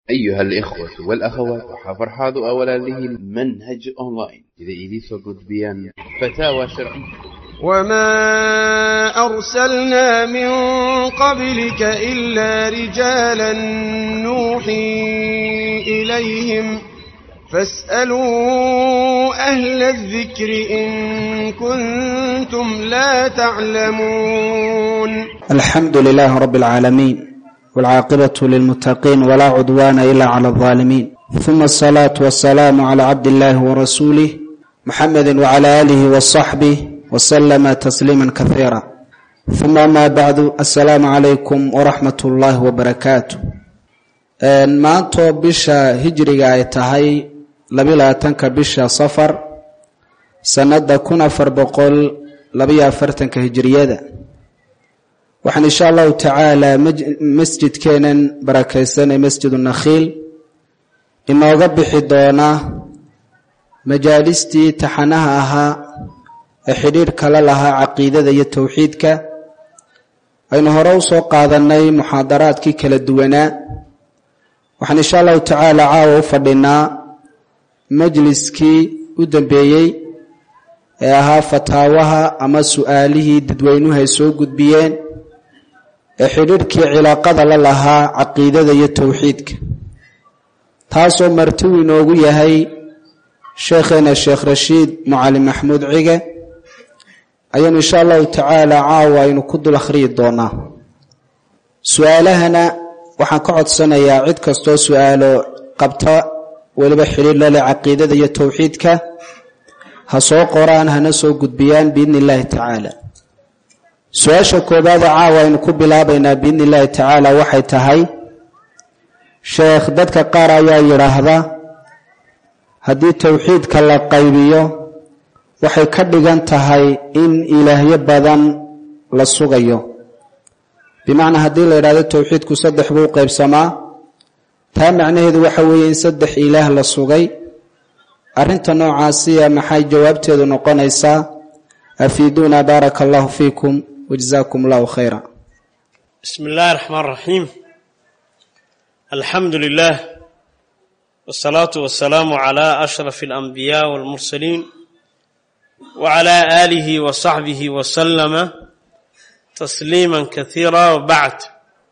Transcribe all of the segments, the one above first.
أيها الإخوة والأخوات وحفرحاض أولا له المنهج أونلاين إذا إذيسو قد بيان فتاوى شرعية وما أرسلنا من قبلك إلا رجالا نوحي إليهم فاسألوا أهل الذكر إن كنتم لا تعلمون الحمد لله رب العالمين والعاقبة للمتقين ولا عدوان إلا على الظالمين ثم الصلاة والسلام على عبد الله ورسوله محمد وعلى آله وصحبه وسلم تسليما كثيرا ثم ما بعد السلام عليكم ورحمة الله وبركاته maantoo bisha hijriga ay tahay labiyo labaatanka bisha safar sanada kun afar boqol labayo afartanka hijriyada waxaan insha allahu tacaala masjidkeenan barakeysanay masjidu nakhiil inooga bixi doonaa majaalistii taxanaha ahaa ee xidhiidh kala lahaa caqiidada iyo towxiidka aynu hore usoo qaadanay muxaadaraadkii kala duwanaa waxaan insha allahu tacaala caawa u fadhinaa majliskii u dambeeyey ee ahaa fataawaha ama su-aalihii dadweynuhu ay soo gudbiyeen ee xidhiidhkii cilaaqada la lahaa caqiidada iyo towxiidka taasoo martiw inoogu yahay sheekheena sheekh rashiid mucalin maxamuud cige ayaanu insha allahu tacaala caawa aynu ku dul akhriyi doonaa su-aalahana waxaan ka codsanayaa cid kastoo su-aalo qabta weliba xidhiir lale caqiidada iyo towxiidka ha soo qoraan hana soo gudbiyaan biidni illaahi tacaala su-aasha koobaada caawa aynu ku bilaabaynaa biidni illaahi tacaala waxay tahay sheekh dadka qaar ayaa yidhaahda haddii towxiidka la qaybiyo waxay ka dhigan tahay in ilaahyo badan la sugayo bimacnaa haddii la yidhahdo towxiidku saddex buu qaybsamaa taa macnaheedu waxa weeye in saddex ilaah la sugay arrinta noocaasiya maxay jawaabteedu noqonaysaa afiiduuna baaraka allahu fiikum wajazaakum allahu khayra bismi illaahi raxmaan raxiim alxamdu lilah wsalaatu wasalaamu calaa ashraf alanbiyaa walmursaliin wacalaa aalihi wa saxbihi wasalama tasliima kaiira wabacd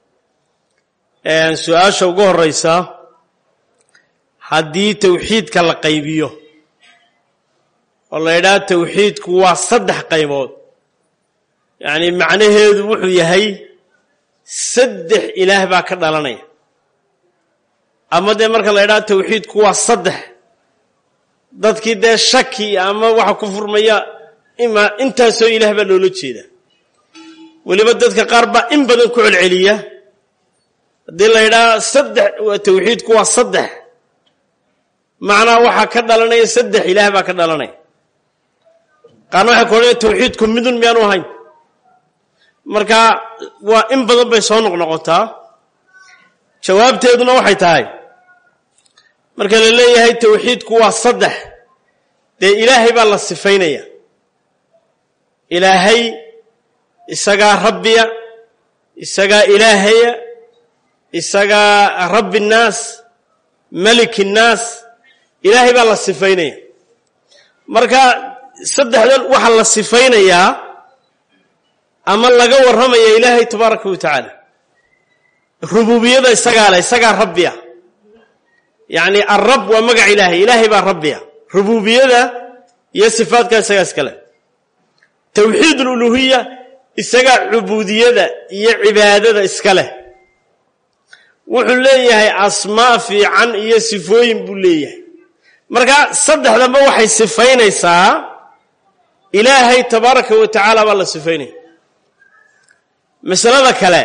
su-aasha ugu horeysa haddii towxiidka la qaybiyo oo la yidhaha towxiidku waa saddex qaybood yacni macnaheedu wuxuu yahay saddex ilaah baa ka dhalanaya ama dee marka la yidhaha towxiidku waa saddex dadkii dee shaki ama waxa ku furmaya ima intaasoo ilaah baa loola jeeda weliba dadka qaar baa in badan ku celceliya haddii la yidhaha saddex towxiidku waa saddex macnaa waxaa ka dhalanaya saddex ilaah baa ka dhalanaya qaarna waxay ku odhanaya towxiidku midun miyaanu ahayn marka waa in badan bay soo noqnoqotaa jawaabteeduna waxay tahay marka la leeyahay towxiidku waa saddex dee ilaahay baa la sifaynaya ilaahay isagaa rabbiya isagaa ilaahaya isagaa rabbi nnaas maliki nnaas ilaahay baa la sifaynaya marka saddexdan waxaa la sifaynayaa ama laga warramaya ilaahay tabaaraka wa tacaala rububiyada isagaa leh isagaa rabbiya yacni alrab waa magac ilaahay ilaahay baa rabbiya rububiyada iyo sifaadka isagaa iska leh towxiid aluluhiya isagaa cubuudiyada iyo cibaadada iska leh wuxuu leeyahay asmaa fiican iyo sifooyin buu leeyahay marka saddexdanba waxay sifaynaysaa ilaahay tabaaraka wa tacaala baa la sifaynaya masalada kale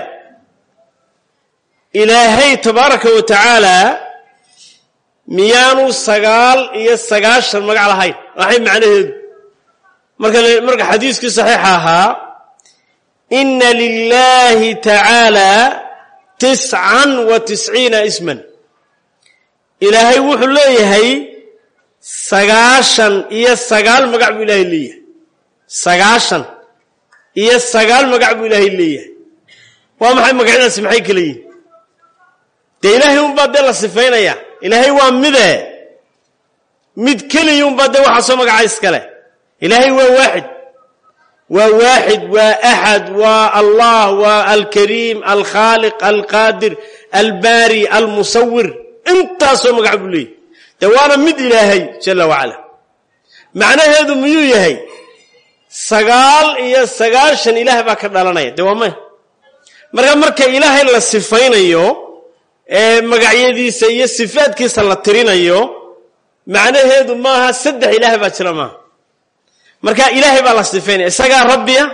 ilaahay tabaaraka wa tacaala miyaanu sagaal iyo sagaashan magac lahayn waxay macnaheedu marka marka xadiiskii saxiixa ahaa ina lilahi tacaala tiscan wa tisciina isman ilaahay wuxuu leeyahay sagaashan iyo sagaal magac buu ilaahay leeyahay sagaashan iyo sagaal magac buu ilaahay leeyahay waa maxay magacyadaasi maxay kala yihin dee ilaahay unbaa dee la sifaynaya ilaahay waa mide mid keliya unbaa dee waxaa soo magaca iskale ilaahay waa waaxid waa waaxid waa axad waa allah waa alkariim alkhaaliq alqaadir albaari almusawir intaasoo magac buu leeyahy dee waana mid ilaahay jala wacala macnaheedu miyuu yahay sagaal iyo sagaashan ilaah baa ka dhalanaya dee waa maya marka marka ilaahay la sifaynayo ee magacyadiisa iyo sifaadkiisa la tirinayo macnaheedu maaha saddex ilaah baa jira maaha marka ilaahay baa la sifaynaya isagaa rabbiya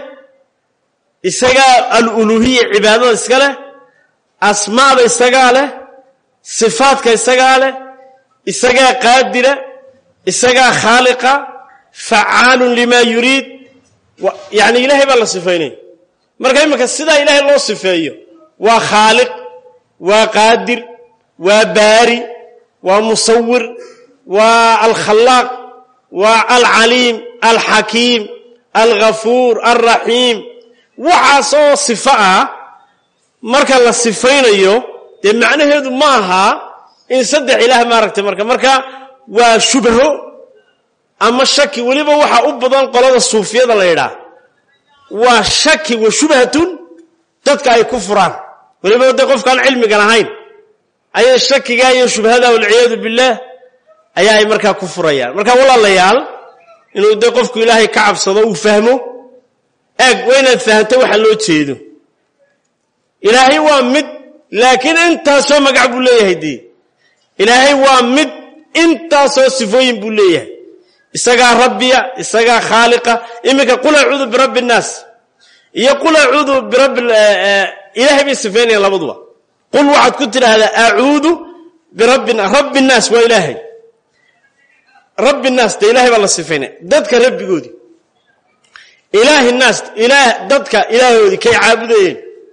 isagaa aluluhiya cibaadada iska leh asmaada isagaa leh sifaadka isagaa leh isagaa qaadira isagaa khaaliqa facaalun limaa yuriid yani ilaahay baa la sifaynaya marka iminka sidaa ilaahay loo sifeeyo waa khaaliq waa qaadir waa baari waa musawir waa alkhalaaq waa alcaliim alxakiim alghafuur alraxiim waxaasoo sifo ah marka la sifaynayo dee macnaheedu ma aha in saddex ilaah maaragtay marka marka waa shubho ama shaki weliba waxaa u badan qolada suufiyada la yidhaah waa shaki wa shubhatun dadka ay ku furaan weliba dee qofkaan cilmigan ahayn ayay shakigaa iyo shubhada walciyaadu billaah ayaa ay markaa ku furayaan marka walaalayaal inuu dee qofku ilaahay ka cabsado uu fahmo eeg waa inaad fahamto waxa loo jeedo ilaahay waa mid laakiin intaasoo magac buu leeyahay dee ilaahay waa mid intaasoo sifooyin buu leeyahay isagaa rabbiya isagaa khaaliqa iminka qul acuudu birabbi innaas iyo qul acuudu birabbi ilaahay bay sifaynayaan labaduba qul waxaad ku tidhaahdaa acuudu birabbi rabbi innaas waa ilaahay rabbi naas dee ilahay baa la sifaynaya dadka rabbigoodii ilaahi naas ilaah dadka ilaahoodii kay caabudayeen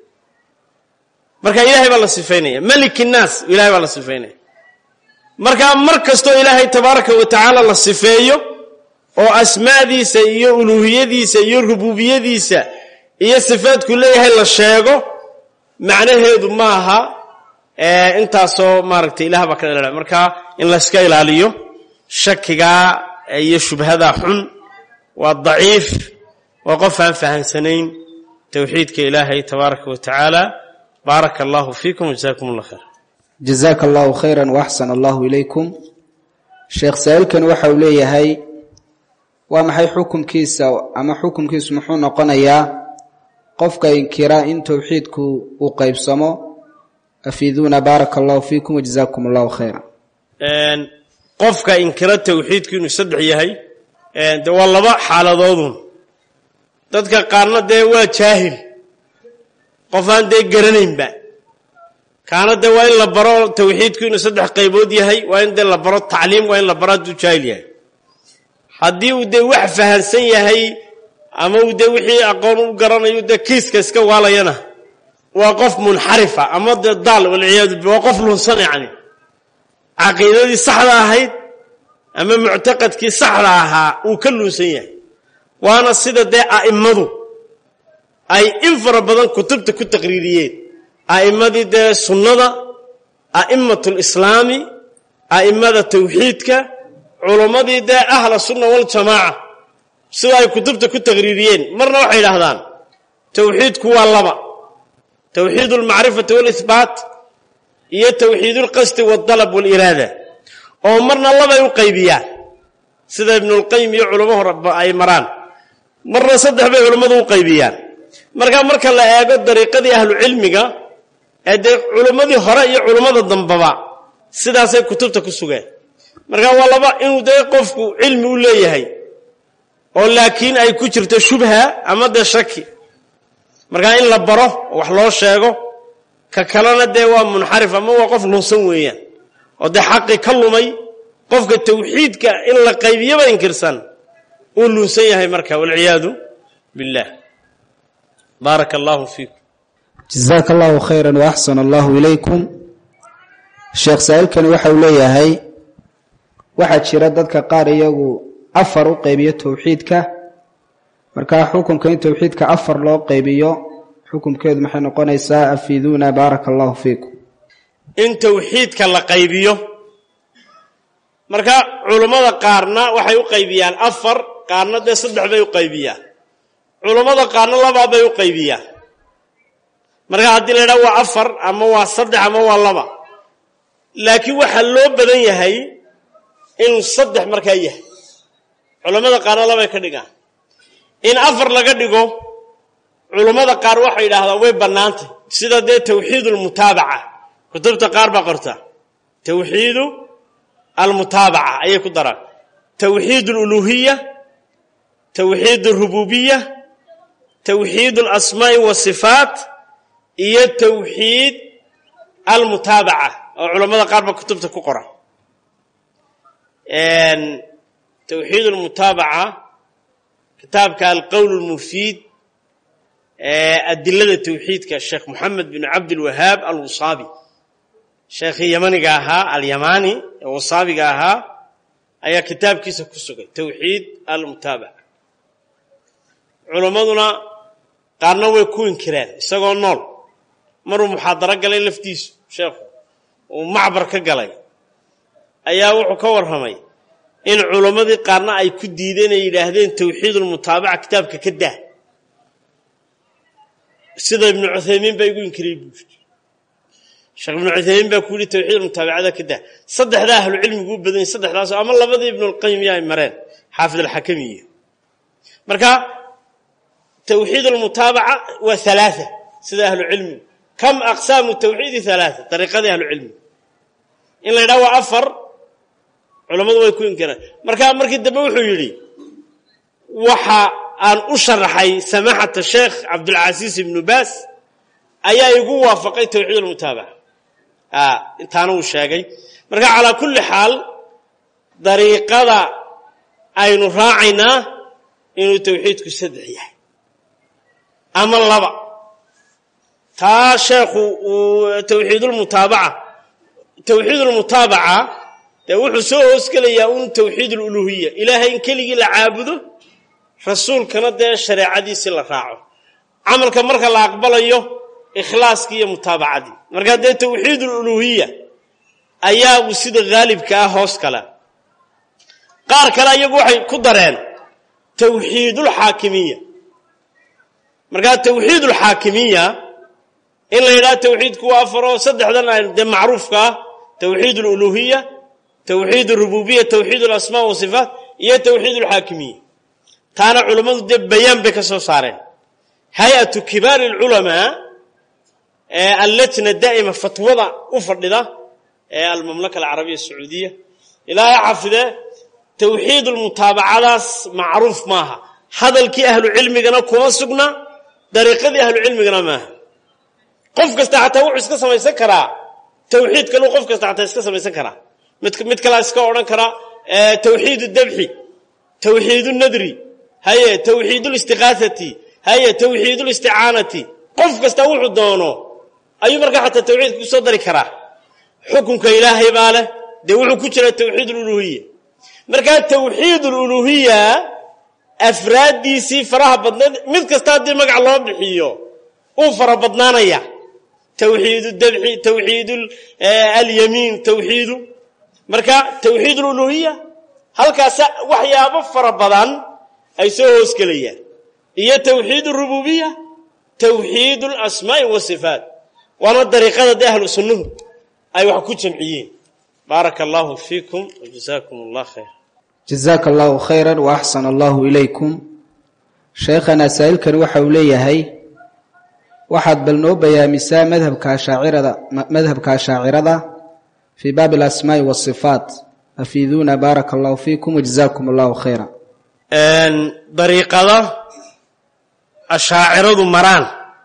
marka ilaahay baa la sifaynaya maliki naas ilahay baa la sifaynaya markaa mar kastoo ilaahay tabaaraka wa tacaala la sifeeyo oo asmaadiisa iyo uluuhiyadiisa iyo rububiyadiisa iyo sifaadku leeyahay la sheego macnaheedu maaha intaasoo maaragtay ilaah baa ka dhalala marka in layska ilaaliyo shakigaa iyo shubhadaa xun waa daciif waa qof aan fahamsanayn towxiidka ilaahay tabaaraka wa tacaala baaraka allahu fiikum wajazaakum allah khayr jazaaka allahu khayra waaxsan allahu ilaykum sheekh saa-iilkani waxa uu leeyahay waa maxay xukumkiisa ama xukumkiisu muxuu noqonayaa qofka inkira in towxiidku uu qeybsamo afiiduuna baaraka allahu fiikum wajazaakum allahu khayra qofka inkira towxiidku inuu saddex yahay de waa laba xaaladoodun dadka qaarna dee waa jaahil qof aan dee garanaynba kaana dee waa in la baro towxiidku inuu saddex qaybood yahay waa in dee la baro tacliim waa in la baro hadduu jaahil yahay haddii uu dee wax fahansan yahay ama uu dee wixii aqoon u garanayo dee kiiska iska waalayana waa qof munxarifa ama dee daal walciyaadu billah waa qof lunsan yacni caqiidadii saxda ahayd ama muctaqadkii saxda ahaa uu ka luunsan yahay waana sida dee a'immadu ay in fara badan kutubta ku taqriiriyeen a'immadii dee sunnada a'immatlislaami a'immada tawxiidka culummadii dee ahla sunna waljamaaca sida ay kutubta ku taqriiriyeen marna waxay idhaahdaan tawxiidku waa laba tawxiid almacrifati waalihbaat iyo tawxiid ulqasdi waaldalab waaliraada oo marna labay u qaybiyaan sida ibnulqayim iyo culamo horeba ay maraan marna saddex bay culammadu u qaybiyaan markaa marka la eego dariiqadii ahlucilmiga ee dee culimmadii hore iyo culummada dambaba sidaasay kutubta ku sugeen marka waa laba inuu dee qofku cilmi u leeyahay oo laakiin ay ku jirto shubha ama dee shaki markaa in la baro oo wax loo sheego ka kalena dee waa munxarif ama waa qof lunsan weeyaan oo dee xaqi ka lumay qofka tawxiidka in la qaybiyaba inkirsan uu lunsan yahay marka walciyaadu billah baaraka allahu fiikum jazaaka allahu khayra waaxsana allahu ilaykum sheekh saa-iilkani waxa uu leeyahay waxaa jira dadka qaar iyagu afar u qaybiyo towxiidka markaa xukunka in towxiidka afar loo qaybiyo xukunkeedu maxay noqonaysaa afiiduuna baaraka allahu fiikum in tawxiidka la qaybiyo marka culammada qaarna waxay u qaybiyaan afar qaarna dee saddex bay u qaybiyaan culammada qaarna labaa bay u qaybiyaan marka haddii la ydhaha waa afar ama waa saddex ama waa laba laakiin waxaa loo badan yahay inuu saddex markaa yahay culammada qaarna labay ka dhigaan in afar laga dhigo culammada qaar waxay yidhaahdaan way bannaantay sida dee tawxiid almutaabaca kutubta qaar baa qorta tawxiidu almutaabaca ayay ku daraan tawxiid aluluhiya tawxiid alrububiya tawxiid alasmaa'i wasifaat iyo tawxiid almutaabaca oo culammada qaar baa kutubta ku qora tawxiid almutaabaca kitaabka alqowl lmufiid adilada tawxiidka sheekh moxamed bin cabdilwahaab alwusaabi sheekhii yamaniga ahaa alyamani ee wasaabiga ahaa ayaa kitaabkiisa ku sugay tawxiid almutaabaca culammaduna qaarna way ku inkireen isagoo nool maruu muxaadaro galay laftiisu sheekhu uu macbar ka galay ayaa wuxuu ka warramay in culammadii qaarna ay ku diideen ay yidhaahdeen tawxiidulmutaabaca kitaabka ka daa sida ibnu cuthaymiin baa igu inkiriyey buu yidhi sheekh ibnu cuthaymiin baa ku yidhi tawxiidulmutaabacada ka daa saddexdaa ahlu cilmigu u badan yahy saddexdaas ama labadii ibnulqayim yaa ay mareen xaafid alxakamiyo marka tawxiid almutaabaca waa halaaa sida ahlu cilmigu kam aqsaamu tawxiidi halaaa dariiqadii ahlu cilmigu in la ydhaha waa afar culammadu way ku inkireen marka markii dambe wuxuu yidhi waxa aan u sharaxay samaxata sheekh cabdulcasiis ibnu baas ayaa igu waafaqay tawxiid almutaabaca intaana uu sheegay marka calaa kulli xaal dariiqada aynu raacaynaa inuu tawxiidku saddex yahay ama laba taa sheekhu uu tawxiidulmutaabaca tawxiidulmutaabaca dee wuxuu soo hoosgelayaa un tawxiid aluluhiya ilaahay in keligii la caabudo rasuulkana dee shareecadiisii la raaco camalka marka la aqbalayo ikhlaaskii iyo mutaabacadii markaa dee tawxiid aluluhiya ayaa uu sida haalibka ah hoos kale qaar kale iyagu waxay ku dareen tawxiidulxaakimiya markaa tawxiidulxaakimiya in la yidhaha tawxiidku waa afaroo saddexdan a dee macruufka ah tawxiid aluluhiya tawxiid arububiya tawxiid alasmaa wasifaat iyo tawxiid alxaakimiya taana culammadu dee bayaan bay ka soo saareen hay-atu kibaari alculamaa ee allajna daa'ima fatwada u fadhida ee almamlaka alcarabiya asacuudiya ilaahay xafidee tawxiid almutaabacadaas macruuf maaha hadalkii ahlu cilmigana kuma sugna dariiqadii ahlu cilmigana maaha qof kasta xataa wuxuu iska samaysan karaa tawxiid kaleu qof kasta xataa iska samaysan karaa mid mid kalaa iska odhan karaa tawxiid dabxi tawxiid nadri haye tawxiid listiqaasati haye tawxiid listicaanati qof kasta wuxuu doono ayuu markaa xataa tawxiidka kusoo dari karaa xukunka ilaahay baa leh dee wuxuu ku jira tawxiid aluluhiya markaa tawxiid aluluhiya afraaddiisii faraha badnayd mid kasta haddii magac loo bixiyo uu fara badnaanaya tawxiid dabxi tawxiid alyamiin tawxiidu marka tawxiid aluluhiya halkaas waxyaabo fara badan ay soo hoosgelayaan iyo tawxiid arububiya tawxiid alasmaa'i wasifaat waana dariiqada dee ahlu sunnuhu ay wax ku jamciyeen baaraka allahu fiikum wajazaakum allah khayr jazaaka allahu khayra wa axsana allahu ilaykum sheekhana saa'ilkani waxa uu leeyahay waxaad bal noo bayaamisaa madhabka ashaacirada madhabka ashaacirada fii baabi alasmaa'i waasifaat afiiduuna baaraka allahu fiikum wajazaakum allahu khayra dariiqada ashaaciradu maraan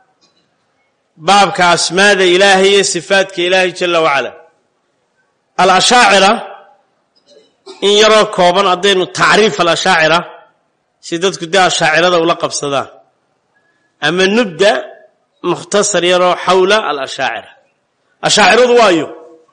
baabka asmaada ilaahay iyo sifaadka ilaahay jala wacala alashaacira in yaroo kooban haddaynu tacriif alashaacira si dadku dee ashaacirada ula qabsadaan ama nubda mukhtasar yaroo xawla alashaacira ashaaciradu waayo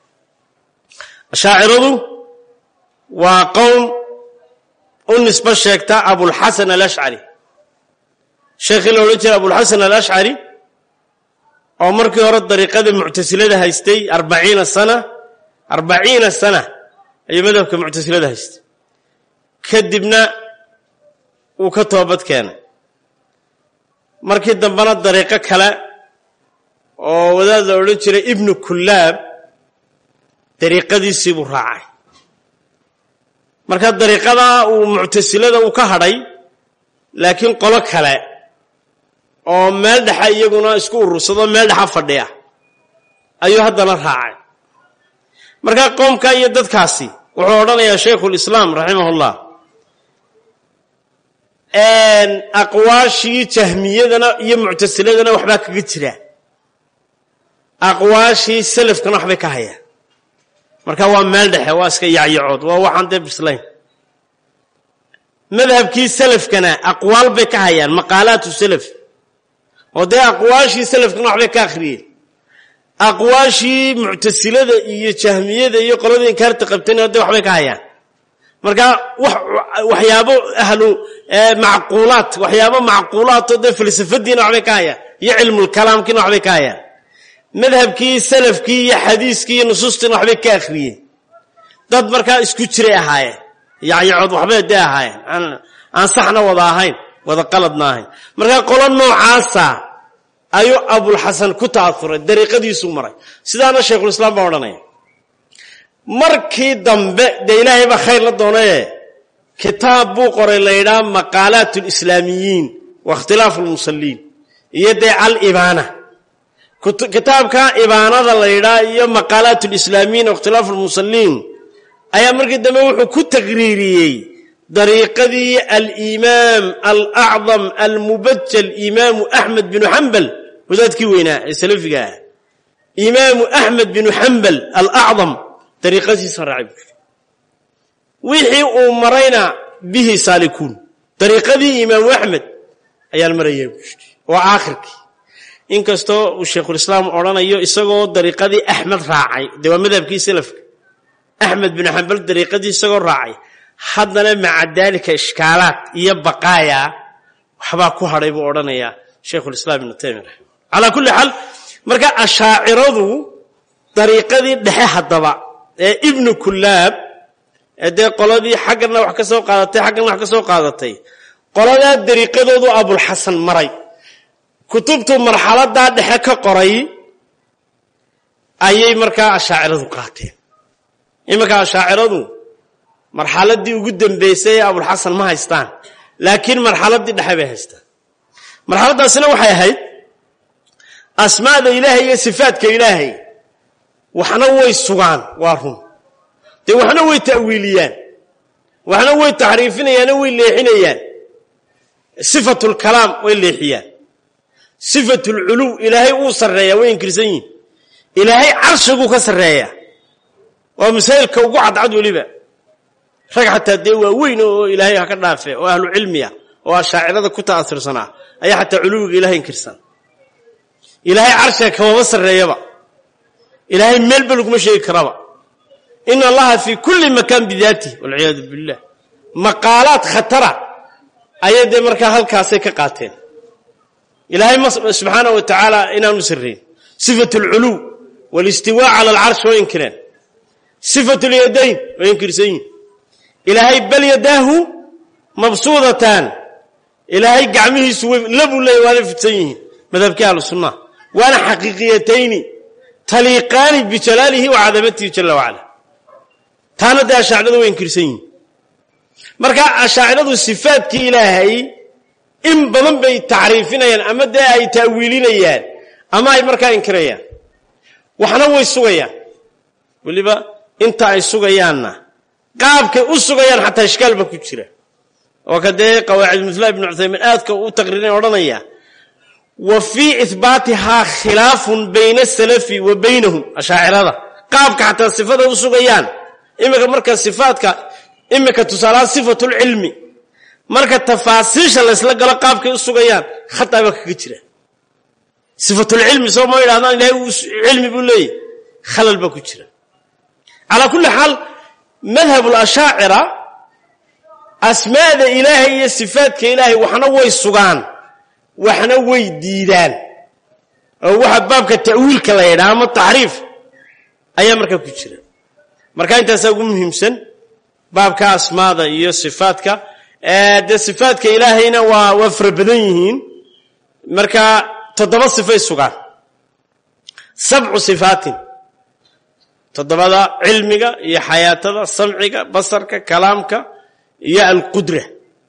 ashaaciradu waa qowm u nisbo sheegta abulxasan alashcari sheekhii la odhan jira abulxasan alashcari oo markii hore dariiqada muctasilada haystay arbaciina sana arbaciina sana ayuu madhabka muctasilada haystay kadibna wuu ka toobad keenay markii dambena dariiqo kale oo wadaad la odhan jiray ibnu kullaab dariiqadiisii buu raacay marka dariiqadaa uu muctasilada uu ka hadhay laakiin qolo kale oo meel dhexa iyaguna isku urursado meel dhexa fadhiya ayuu haddana raacay marka qoomka iyo dadkaasi wuxuu odhanayaa shaykhulislaam raximahullah aqwaashii jahmiyadana iyo muctasiladana waxbaa kaga jira aqwaashii selafkana waxbay ka hayaan marka waa meel dhexe waa iska yacyacood waa waxaan dee bislayn madhabkii selafkana aqwaal bay ka hayaan maqaalaatu selaf oo dee aqwaashii selafkana waxbay ka akhriyeen aqwaashii muctasilada iyo jahmiyada iyo qolada inkaarta qabtayna dee waxbay ka hayaan marka waxyaabo ahlu macquulaat waxyaabo macquulaatoo dee falsafadiina waxbay ka hayaan iyo cilmulkalaamkiina waxbay ka hayaan madhabkii salafkii iyo xadiiskii iyo nusuustiina waxbay ka akhriyeen dad markaa isku jiray ahaayeen yacyacood waxbay dee ahaayeen aan saxna wada ahayn wada qaladna ahayn markaa qolo noocaasa ayuu abulxasan ku ta'auray dariiqadiisuu maray sidaana shaykhulislaam baa odhanaya markii dambe dee ilaahay baa khayr la doonaye kitaab buu qoray la yidhaha maqaalaat lislaamiyiin wa ikhtilaafu lmusalliin iyo dee alibaana kitaabka ibaanada la yidhaha iyo maqaalaat lislaamiyiin wa ikhtilaafu lmusalliin ayaa markii dambe wuxuu ku taqriiriyey dariiqadii alimaam alacdam almubajal imaamu axmed binu xambal wadaadkii weynaa ee salafiga ah imaamu axmed binu xambal alacdam dariiqadiisa raacay buu wixii uu marayna bihi saalikuun dariiqadii imaamu axmed ayaan marayaa buu yidhi waa aakhirkii inkastoo uu shaykhulislaam odhanayo isagoo dariiqadii axmed raacay dee waa madhabkii salafka axmed binu xambal dariiqadii isagoo raacay haddana maca daalika ishkaalaad iyo baqaaya waxbaa ku hadhay buu odhanayaa shaykhulislaam ibnu taymiya raximah calaa kulli xaal marka ashaaciradu dariiqadii dhexe haddaba ee ibnu kullaab ee dee qoladii xaggana wax ka soo qaadatay xaggana wax ka soo qaadatay qoladaa dariiqadoodu abulxasan maray kutubtu marxaladaa dhexe ka qoray ayay markaa ashaaciradu qaateen iminka ashaaciradu marxaladii ugu dambeysay ee abulxasan ma haystaan laakiin marxaladii dhexe bay haystaan marxaladaasina waxay ahayd asmaada ilaahay iyo sifaadka ilaahay waxna way sugaan waa run dee waxna way ta'wiiliyaan waxna way taxriifinayaano way leexinayaan sifatulkalaam way leexiyaan sifatulculuw ilaahay uu sarreeyaa way inkirsan yihin ilaahay carshiguu ka sarreeyaa waa masaa'ilka ugu cadcad weliba rag xataa dee waa weyn oo ilaahay ha ka dhaafe oo ahlu cilmiya oo ashaacirada ku ta'asirsanaa ayaa xataa culuwiga ilahay inkirsan ilaahay carshiga kamaba sarreeyaba ilaahay meelba laguma sheegi karaba ina allaha fii kulli makaan bidaatih walciyaadu billah maqaalaad khatara ayay dee markaa halkaasay ka qaateen ilaahay subxaana wa tacaala inaanu sarrayn sifat alculuw walistiwaa cala alcarshi way inkireen sifat lyadayn way inkirsan yihin ilaahay bal yadaahu mabsuudataan ilaahay gacmihiisu labuu leeya waana fidsan yihiin madhabkii ahlu sunnaha waana xaqiiqiyatayni taliiqaani bijalaalihi wa cadamatihi jala wacala taana dee ashaaciradu way inkirsan yihin marka ashaaciradu sifaadkii ilaahay in badan bay tacriifinayaan ama dee ay ta'wiilinayaan ama ay markaa inkirayaan waxna way sugayaan weliba inta ay sugayaanna qaabkay u sugayaan xataa ishkaal ba ku jira oo ka dee qawaacid mula ibnu cuthaymiin aadka u taqriirin odhanaya wa fii ihbaatihaa khilaafun bayna asalafi wa baynahum ashaacirada qaabka xataa sifada u sugayaan iminka marka sifaadka iminka tusaalahaan sifatulcilmi marka tafaasiisha laysla galo qaabkay u sugayaan khataa baa kaga jira sifatulcilmi soo ma yidhahdaan ilahay cilmi buu leeyahy khalal baa ku jira calaa kulli xaal madhab lashaacira asmaada ilaahay iyo sifaadka ilaahay waxna way sugaan waxna way diidaan oo waxa baabka ta'wiilka la yidhaha ama taxriif ayaa markaa ku jira marka intaasaa ugu muhiimsan baabka asmaada iyo sifaadka dee sifaadka ilaahayna waa waa fara badan yihiin marka toddoba sifay sugaan sabcu sifaatin toddobada cilmiga iyo xayaatada samciga basarka kalaamka iyo alqudra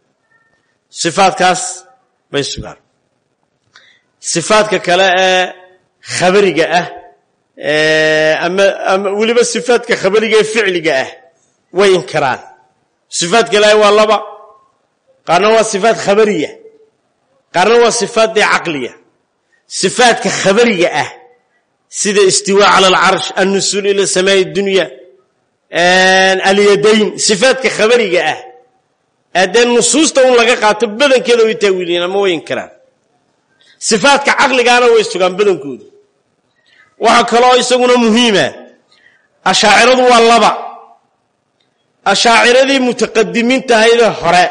sifaadkaas bay sugaan sifaadka kale ee khabariga ah ama ama weliba sifaadka khabariga ee ficliga ah way inkiraan sifaadka ilaahay waa laba qaarna waa sifaat khabariya qaarna waa sifaat dee caqliya sifaadka khabariga ah sida istiwaa cala alcarsh annusuul ila samaai dunya alyadayn sifaadka khabariga ah dee nusuusta un laga qaato badankeeda way taawiiliyeen ama way inkiraan sifaadka caqligaana way sugaan badankoodu waxaa kaloo isaguna muhiima ashaaciradu waa laba ashaaciradii mutaqadimiintahaydee hore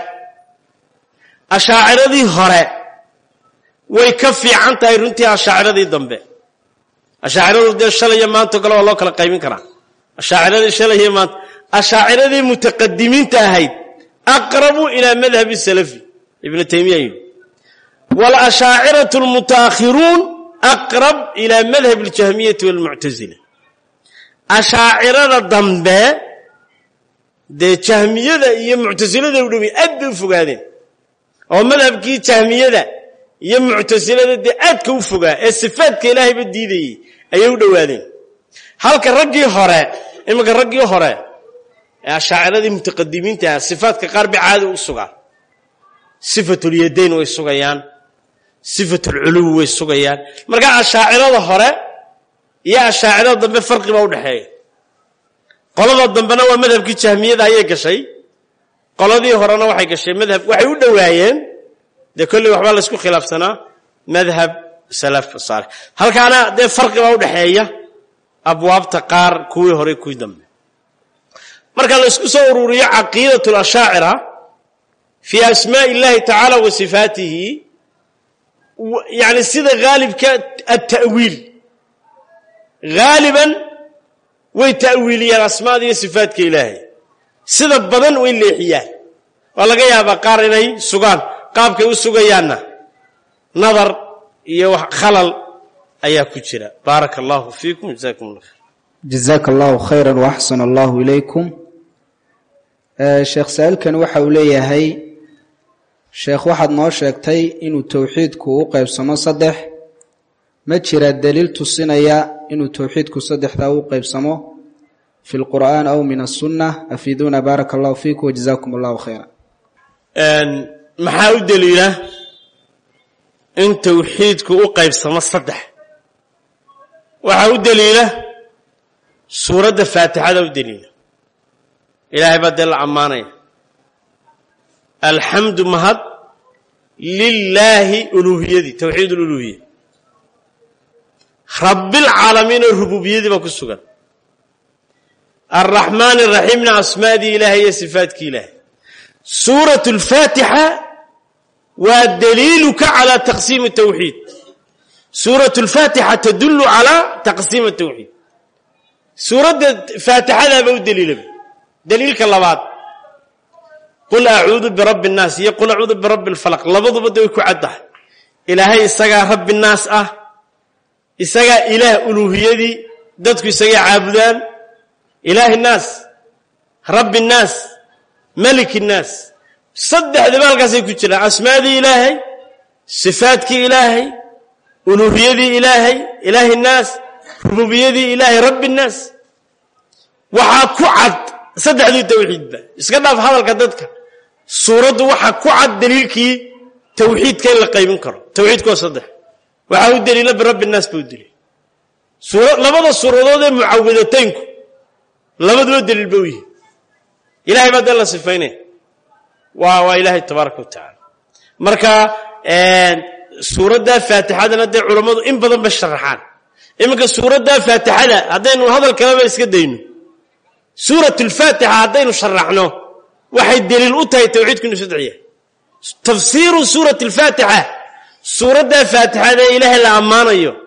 ashaaciradii hore way ka fiican tahay runtii ashaaciradii dambe ashaaciradu dee shalay iyo maantao kale waa loo kala qaybin karaa ashaaciradii shalay iyo maanta ashaaciradii mutaqadimiinta ahayd aqrabu ilaa madhabi salafi ibnu taymiya yidhi walashaaciratu almutaakhiruun aqrab ilaa madhab aljahmiyati walmuctasila ashaacirada dambe dee jahmiyada iyo muctasilada u dhowey aad bay u fogaadeen oo madhabkii jahmiyada iyo muctasilada dee aadka u fogaa ee sifaadka ilaahayba diidayey ayay u dhowaadeen halka raggii hore iminka raggii hore ee ashaaciradii mutaqadimiinta ah sifaadka qaar bay caadi u sugaan sifatulyadayn way sugayaan sifatulculuwi way sugayaan marka ashaacirada hore iyo ashaacirada dambe farqi baa udhexeeya qolada dambena waa madhabkii jahmiyada ayay gashay qoladii horena waxay gashay madhab waxay u dhowaayeen dee kolley waxbaa laysku khilaafsanaa madhab salaf saalix halkaana dee farqi baa udhexeeya abwaabta qaar kuwii hore kuwii dambe marka laysku soo ururiyo caqiidat lashaacira fii asmaaءi اllahi tacaala wa sifaatihi yani sida haalibka atawiil haaliban way ta'wiiliyaan asmaada iyo sifaadka ilaahay sida badan way leexiyaan waa laga yaabaa qaar inay sugaan qaabkay u sugayaanna nadar iyo khalal ayaa ku jira baaraka allahu fiikum jazakum allah jazaaka allahu khayra waaxsana allahu ilaykum sheekh saa-ilkani waxa uu leeyahay sheekh waxaad noo sheegtay inuu towxiidku u qeybsamo saddex ma jira daliil tusinaya inuu towxiidku saddexdaa u qeybsamo fi lqur'aan aw min asunna afiiduuna baaraka allahu fiikum wajazakum allahu khayra maxaa u daliila in towxiidku u qaybsamo saddex waxaa u daliila suuradda faatixada u daliila ilaahay baa dee la ammaanaya alxamdu mahad lilaahi uluuhiyadii towxiid ululuhiya rabbilcaalamiin oo rububiyadii baa ku sugan alraxmaan araxiimna asmaadii ilaahay iyo sifaadkii ilaahay suurat alfaatixa waa daliiluka calaa taqsiimi tawxiid suurat alfaatixa tadullu calaa taqsiimi tawxiid suuradda faatixadaaba u daliilaba daliilka labaad qul acuudu birabbi اnnaas iyo qul acuudu birabbi اlfalaq labaduba da way ku caddahay ilaahay isagaa rabbi naas ah isagaa ilaah uluuhiyadii dadku isagaa caabudaan ilaahi naas rabbi naas maliki naas saddexdiba halkaasay ku jiraan asmaadii ilaahay sifaadkii ilaahay uluuhiyadii ilaahay ilaahi naas rububiyadii ilaahay rabbi naas waxaa ku cad saddexdii tawxiidba iska dhaaf hadalka dadka suuraddu waxaa ku cad daliilkii tawxiidka in la qaybin karo tawxiidku waa saddex waxaa u daliila birabbi naas baa u daliil labada suuradood ee mucawidataynku labaduba daliil ba u yihi ilahay baa dee la sifaynaya waa waa ilaahay tabaaraka wa tacaala marka suuraddaa faatixadana dee culammadu in badan ba sharaxaan iminka suuraddaa faatixada haddaynu hadal kaleba iska dayno suurat alfaatixa haddaynu sharaxno waxay daliil u tahay tawxiidku inu saddex yahay tafsiiru suurati alfaatixa suuraddaa faatixada ee ilaahay la ammaanayo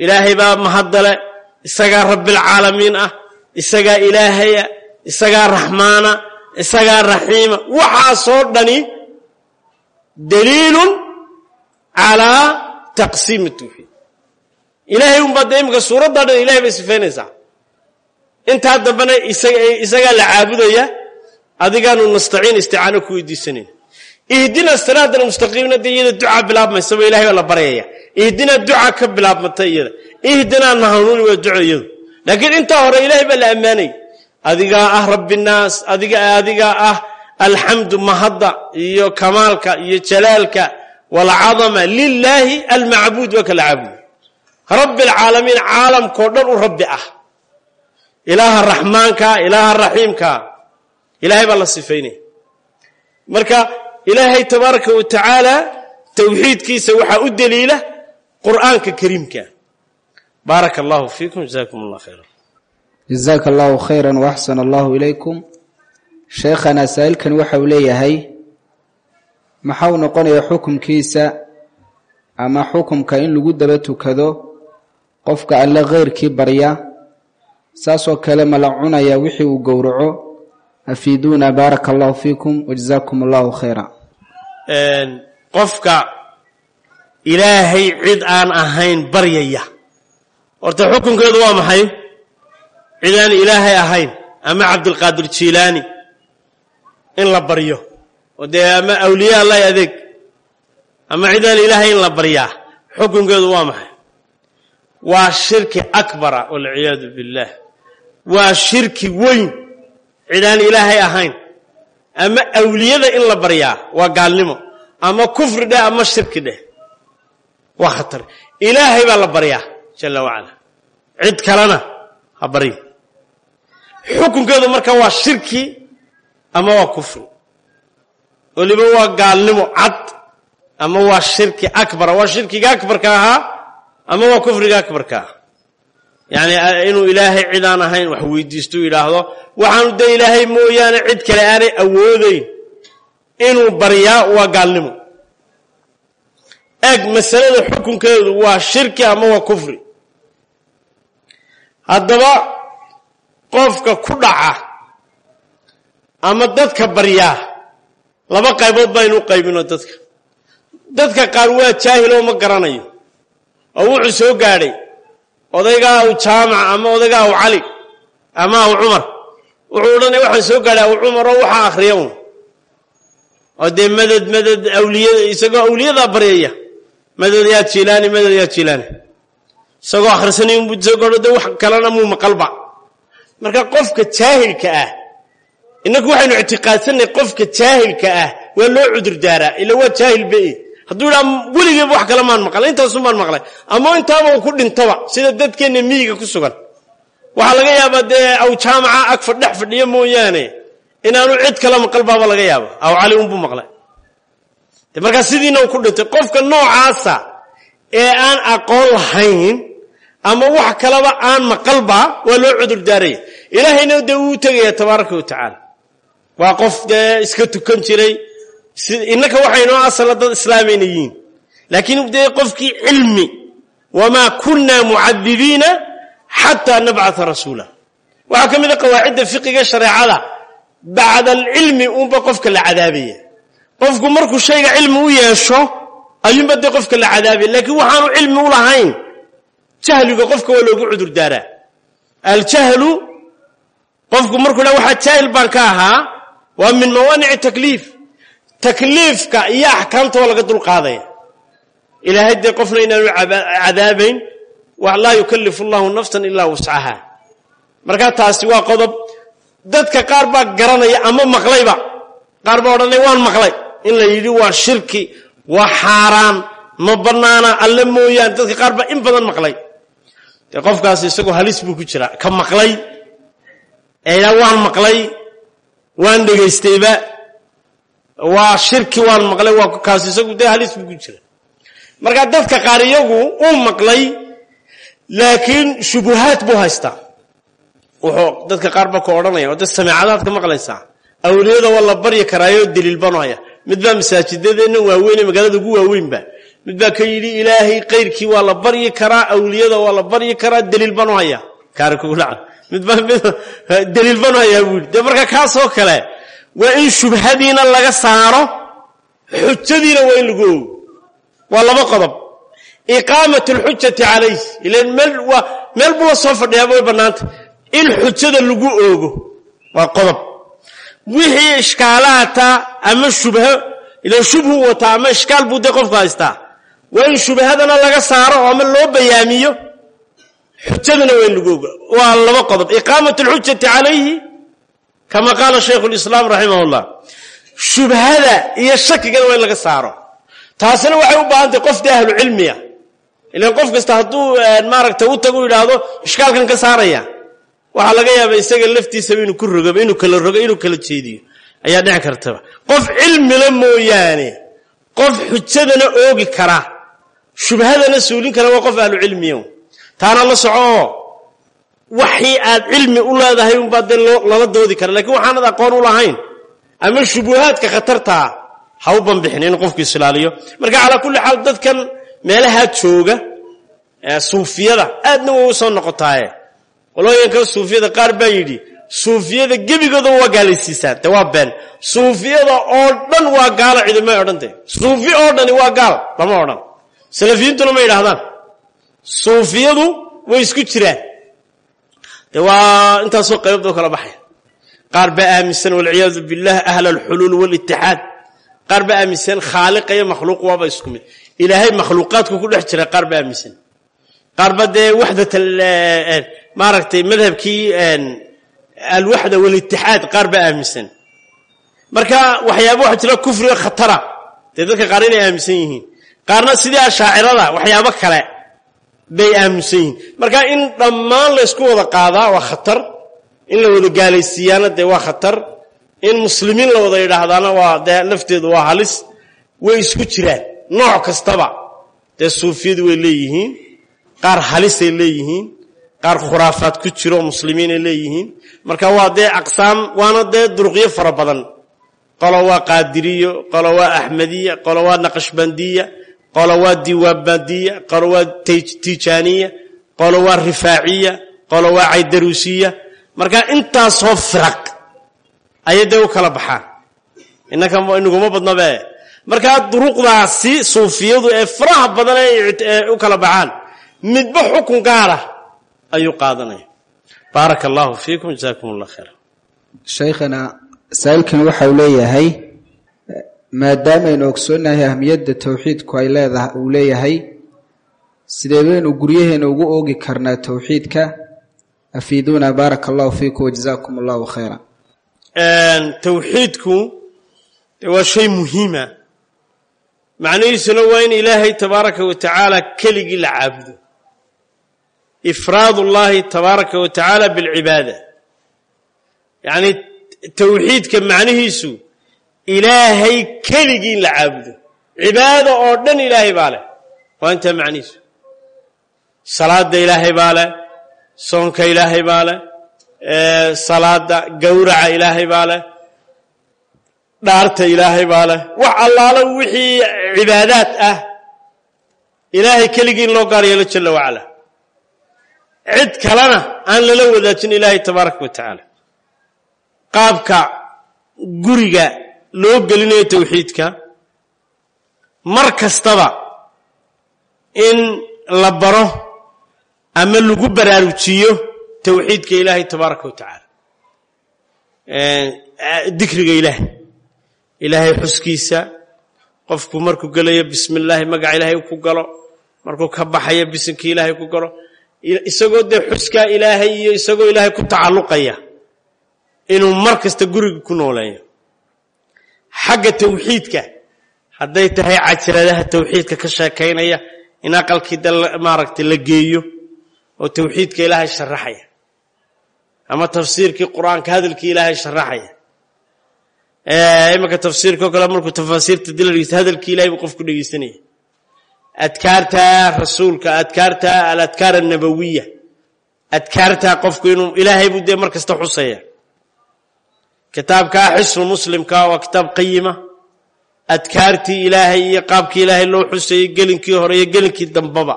ilaahay baa mahaddale isagaa rabbialcaalamiin ah isagaa ilaahaya isagaa raxmaana isagaa raxiima waxaasoo dhani daliilun calaa taqsiimi tawxiid ilaahay unbaa dee imika suuraddaa dhan ilahay bay sifaynaysaa intaa dambena isagaa la caabudaya adigaanu nastaciin isticaano ku weydiisanayna ihdina siraada almustaqiimna dee iyada ducaa bilaabmaysaba ilahay baa la baryaya ihdina duca ka bilaabmata iyada ihdinaa nahanuuni waa duco iyadu laakiin intaa hore ilahay baa la ammaanayay adigaa ah rabbinaas adiga adigaa ah alxamdu mahadda iyo kamaalka iyo jalaalka walcadama lilaahi almacbuud waa kala caabudo rabbi alcaalamiin caalamkao dhan u rabbi ah ilaaha raxmaanka ilaaha raxiimka ilahay baa la sifaynaya marka ilaahay tabaaraka wa tacaala tawxiidkiisa waxaa u daliila qur'aanka kariimka baaraka allahu fiikum jazakum allah khayra jazaaka allahu khayra waaxsana allahu ilaykum sheekhana saa'ilkan waxa uu leeyahay maxau noqonaya xukumkiisa ama xukumka in lagu daba tukado qofka alle kheyrkii barya saasoo kale ma la cunaya wixii uu gowraco afiiduuna baaraka allahu fiikum wajazaakum allahu khayra qofka ilaahay cid aan ahayn baryaya horta xukunkeedu waa maxay cid aan ilaahay ahayn ama cabdilqaadir jiilaani in la baryo oo dee ama awliya allahi adeeg ama cid aan ilaahay in la baryaa xukunkeedu waa maxay waa shirki akbara walciyaadu billaah waa shirki weyn cid aan ilaahay ahayn ama awliyada in la baryaa waa gaalnimo ama kufri dheh ama shirki dheh waa khatar ilaahay baa la baryaa jalla wacala cid kalena ha barya xukunkeedu marka waa shirki ama waa kufri weliba waa gaalnimo cad ama waa shirki akbara waa shirkiga akbarka ahaa ama waa kufriga akbarka ah yacni inuu ilaahay cid aan ahayn wax weydiisto yidhaahdo waxaanu dee ilaahay mooyaane cid kale aanay awoodayn inuu baryaa waa gaalnimo eeg masalada xukunkeedu waa shirki ama waa kufri haddaba qofka ku dhaca ama dadka baryaa laba qaybood baynu u qaybino dadka dadka qaar waa jaahiloo ma garanayo oo wuxuu soo gaadhay odaygaa aw jaamac ama odaygaa aw cali ama aw cumar wuxuu odhanaya waxaan soo gaadhay aw cumaroo waxaa akhriya un oo dee madad madad awliyada isagoo awliyadaa baryaya madad yaa jilaani madad yaa jilaani isagoo akhrisanay unbuu soo gaadho de wax kalena muu maqalba marka qofka jaahilka ah innaku waxaynu ictiqaadsannay qofka jaahilka ah waa loo cudur daaraa ila waa jaahil be hadduu idhaa weligeeba wax kale maan maqlay intaasun baan maqlay ama intaaba uu ku dhintaba sida dadkeenna miyiga ku sugan waxaa laga yaabaa dee aw jaamaca ag fadhex fadhiyo mooyaane inaanu cid kale maqal baaba laga yaaba aw cali unbuu maqlay de markaa sidiina uu ku dhintay qofka noocaasa ee aan aqoon lahayn ama wax kaleba aan maqalba waa loo cudur daaraya ilaahayna dee uu tegaya tabaaraka wa tacaala waa qof dee iska tukan jiray innaka waxaynoo asala dad islaamayna yihiin laakiin dee qofkii cilmi wamaa kunna mucadibiina xataa nabcata rasuula waxaa ka mid a qawaacidda fiqiga shareecada bacda alcilmi uunba qofka la cadaabaya qofku markuu shayga cilmi u yeesho ayuunba dee qofka la cadaabaya laakiin waxaanu cilmi u lahayn jahliga qofka waa loogu cudur daaraa aljahlu qofku markuu dha waxaa jaahil baan ka ahaa waa min mawaanici takliif takliifka iyo axkaamta waa laga dulqaadaya ilaahay dee qofna inaanu cadaabayn laa yukalifu allahu nafsan ilaa wuscaha markaa taasi waa qodob dadka qaar baa garanaya ama maqlayba qaar baa odhanaya waan maqlay in la yidhi waa shirki waa xaaraan ma bannaana alle mooyaane dadka qaar baa in badan maqlay dee qofkaasi isagoo halis buu ku jiraa ka maqlay eeya waan maqlay waan dhegaystayba waa shirki waan maqlay waa kaas isagu dee halis buu ku jira marka dadka qaar iyagu uu maqlay laakiin shubuhaad buu haystaa wuxuu dadka qaar ba ku odhanaya oo dad sameecadaad ka maqlaysaa awliyada waa la baryi karaayo daliil banu haya mid baa masaajidadeenna waaweyn ee magaalada ugu waaweynba mid baa ka yidhi ilaahay kayrkii waa la baryi karaa awliyada waa la baryi karaa daliil banu hayaa kaari kugu dhaca mid baa mid daliil banu hayaa buu yidhi dee marka kaasoo kale waa in shubhadiina laga saaro xujadiina waa in lagu ogo waa laba qodob iqaamat alxujati calayh ilan meel waa meel buu la soo fadhiyaaba way bannaanta in xujada lagu oogo waa qodob wixii ishkaalaata ama shubho ilan shubhu wataa ama ishkaal buu dee qofku haystaa waa in shubhadana laga saaro oo ama loo bayaamiyo xujadana waa in lagu ogo waa laba qodob iqaamat alxujati calayhi kama qaala shaykhu lislaam raximah llah shubhada iyo shakigana waa in laga saaro taasina waxay u baahan tahay qof dee ahlu cilmiya ilan qof kasta hadduu maaragta u tago u yidhaahdo ishkaalkan ka saaraya waxaa laga yaaba isaga laftiisaba inuu ku rogoba inuu kala rogo inuu kala jeediyo ayaa dhici kartaba qof cilmila mooyaane qof xujadana oogi kara shubhadana suulin kara waa qof ahlu cilmiya taana la soco oo waxii aad cilmi u leedahay unbaa dee lala doodi kara lakiin waxaanad aqoon u lahayn ama shubuhaadka khatartaa ha u banbixin in qofku islaaliyo marka calaa kulli xaal dadkan meelahaa jooga suufiyada aadna way u soo noqotaaye qolooyinka suufiyada qaar baa yidhi suufiyada gebigoodaba waa gaalaysiisaan de waa been suufiyada oo dhan waa gaalo cidimay odhante suufi oo dhani waa gaal lama odhan salafiyiintuna ma yidhaahdaan suufiyadu way isku jiraan de waa intaasoo qaybadoo kala baxaya qaar baa aaminsan walciyaadu billah ahla alxuluul walitixaad qaar baa aaminsan khaaliqa iyo makhluuq waaba isku mid ilaahay makhluuqaadku ku dhex jira qaar baa aaminsan qaar ba dee waxdat maaragtay madhabkii alwaxda walitixaad qaar baa aaminsan marka waxyaaba waxa jira kufriga khatara dee dadka qaar inay aaminsan yihiin qaarna sidii ashaacirada waxyaabo kale bay aaminsan yihiin marka in dhammaan laysku wada qaadaa waa khatar in la wada gaalaysiiyaana dee waa khatar in muslimiin la wada yidhaahdaana waa dee lafteedu waa halis way isku jiraan nooc kastaba dee suufiyadu way leeyihiin qaar halisay leeyihiin qaar khuraafaad ku jiro muslimiinay leeyihiin marka waa dee aqsaam waana dee duruqyo fara badan qolo waa qaadiriyo qolo waa axmediya qolo waa naqashbandiya qolo waa diiwaanbandiya qolo waa tijaaniya qolo waa rifaaciya qolo waa caydaruusiya marka intaasoo firaq ayay dee u kala baxaan innaka inaguma badnabe markaa duruqdaasi suufiyadu ee faraha badan ee u kala baxaan midba xukun gaara ayuu qaadanaya baaraka allahu fiikum jazakum allah khayra shaykhana masaa'ilkan waxa uu leeyahay maadaamaynu ogsoonnahay ahmiyadda towxiidku ay leedahay uu leeyahay sidee baynu guryaheena ugu oogi karnaa towxiidka afiiduuna baaraka allahu fiikum wajazakum allahu khayra towxiidku de waa shay muhiima macnihiisuna waa in ilaahay tabaaraka wa tacaala keligii la caabudo ifraad ullahi tabaaraka wa tacaala bilcibaada yacni towxiidka macnihiisu ilaahay keligii in la caabudo cibaada oo dhan ilaahay baa leh waa intaa macnihiisu salaada ilaahay baa leh soonka ilaahay baa leh salaada gowraca ilaahay baa leh dhaarta ilaahay baa leh wax allaalo wixii cibaadaad ah ilaahay keligii in loo gaar yeelo jalla wacala cid kalena aan lala wadaajin ilaahay tabaaraka wa tacaala qaabka guriga loo gelinayo towxiidka mar kastaba in la baro ama lagu baraarujiyo towxiidka ilaahay tabaaraka wa tacaala dikriga ilaahay ilaahay xuskiisa qofku markuu gelayo bismi illaahi magaca ilaahay ku galo markuu ka baxayo bisinka ilaahay ku galo isagoo dee xuskaa ilaahay iyo isagoo ilaahay ku tacalluqaya inuu mar kasta guriga ku nooleeyo xagga tawxiidka hadday tahay cajiradaha tawxiidka ka sheekaynaya in aqalkii de maaragtay la geeyo oo tawxiidka ilaahay sharaxaya ama tafsiirkii qur-aanka hadalkii ilaahay sharaxaya imanka tafsiirka oo kale markuu tafaasiirta dila dhegeysta hadalkii ilahay buu qofku dhegeysanaya adkaarta rasuulka adkaarta aladkaar annabawiya adkaarta qofku inuu ilaahay buu dee mar kasta xusaya kitaabka xisnu muslimka waa kitaab qayima adkaartii ilaahay iyo qaabkii ilaahay loo xusayey gelinkii hore iyo gelinkii dambaba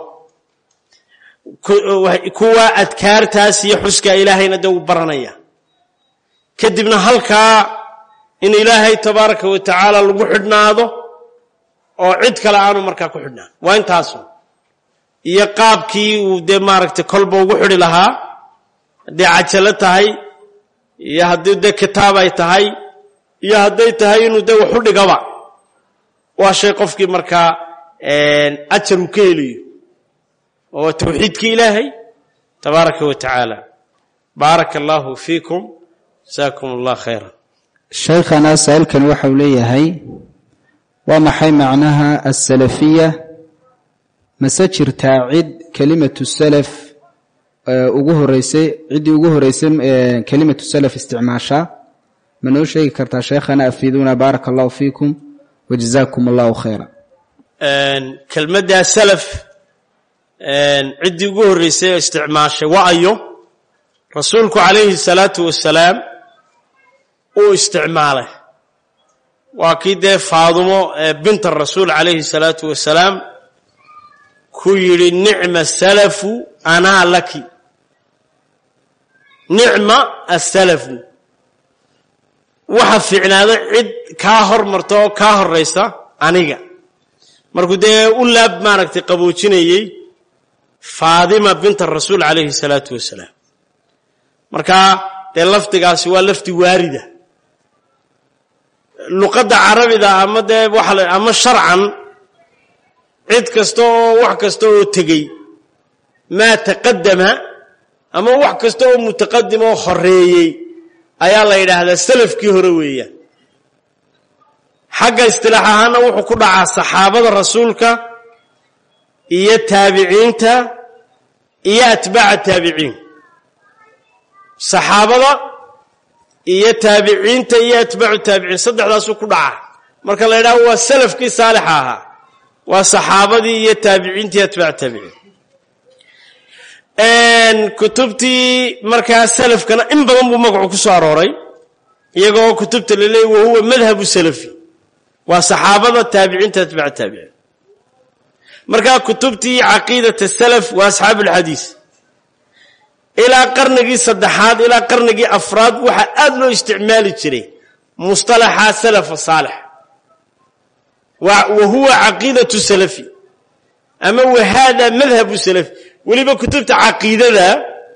kuwa adkaartaas iyo xuskaa ilaahayna dee uu baranaya kadibna halkaa in ilaahay tabaaraka wa tacaala lagu xidhnaado oo cid kale aanu markaa ku xidhnaan waa intaasu iyo qaabkii uu dee maaragtay kolba ugu xidhi lahaa hadday cajalo tahay iyo haddii dee kitaab ay tahay iyo hadday tahay inuu dee waxu dhigaba waa shay qofkii markaa ajar uu ka helayo oo waa tawxiidkii ilaahay tabaaraka wa tacaala baaraka allahu fiikum jasaakum allah khayra shaykhana saa'ilkan waxa uu leeyahay waa maxay macnaha asalafiya mase jirtaa cid kelimatu salaf ugu horeysay ciddii ugu horeysay kelimatu salaf isticmaashaa ma noo sheegi kartaa shaykhana afiiduuna baaraka allahu fiikum wajazaakum allahu khayra kelmaddaa salaf ciddii ugu horreysay oo isticmaashay waa ayo rasuulku calayhi salaatu wasalaam uu isticmaalay waa kii dee faadumo binta rasuul calayhi salaatu wasalaam ku yidhi nicma salafu anaa laki nicma asalafu waxa fiicnaada cid kaa hormarta oo kaa horaysa aniga markuu dee u laab maaragtay qaboojinayey faadima binta rasuul calayhi salaatu wasalaam markaa dee lafdigaasi waa lafdi waarida luqadda carabida ama dee waxa ama sharcan cid kasta oo wax kasta oo tegey maa taqadama ama wax kasta oo mutaqadim oo horeeyey ayaa la yidhaahdaa salafkii hore weeyaan xagga istilaax ahaana wuxuu ku dhacaa saxaabada rasuulka iyo taabiciinta iyo atbaaca taabiciin saxaabada iyo taabiciinta iyo atbaacu taabiciin saddexdaasuu ku dhacaa marka la yidhaho waa salafkii saalixa ahaa waa saxaabadii iyo taabiciintii atbaacu taabiciin kutubtii markaa salafkana in badan buu magacu ku soo arooray iyagoo kutubta la leeyay wahuwa madhabu salafi waa saxaabada taabiciinta atbaacu taabiciin markaa kutubtii caqiidata salaf waa asxaabu ulxadiis ilaa qarnigii saddexaad ilaa qarnigii afraad waxaa aad loo isticmaali jiray mustalaxa salafa saalix wa huwa caqiidatu salafi ama wa hada madhabu salafi weliba kutubta caqiidada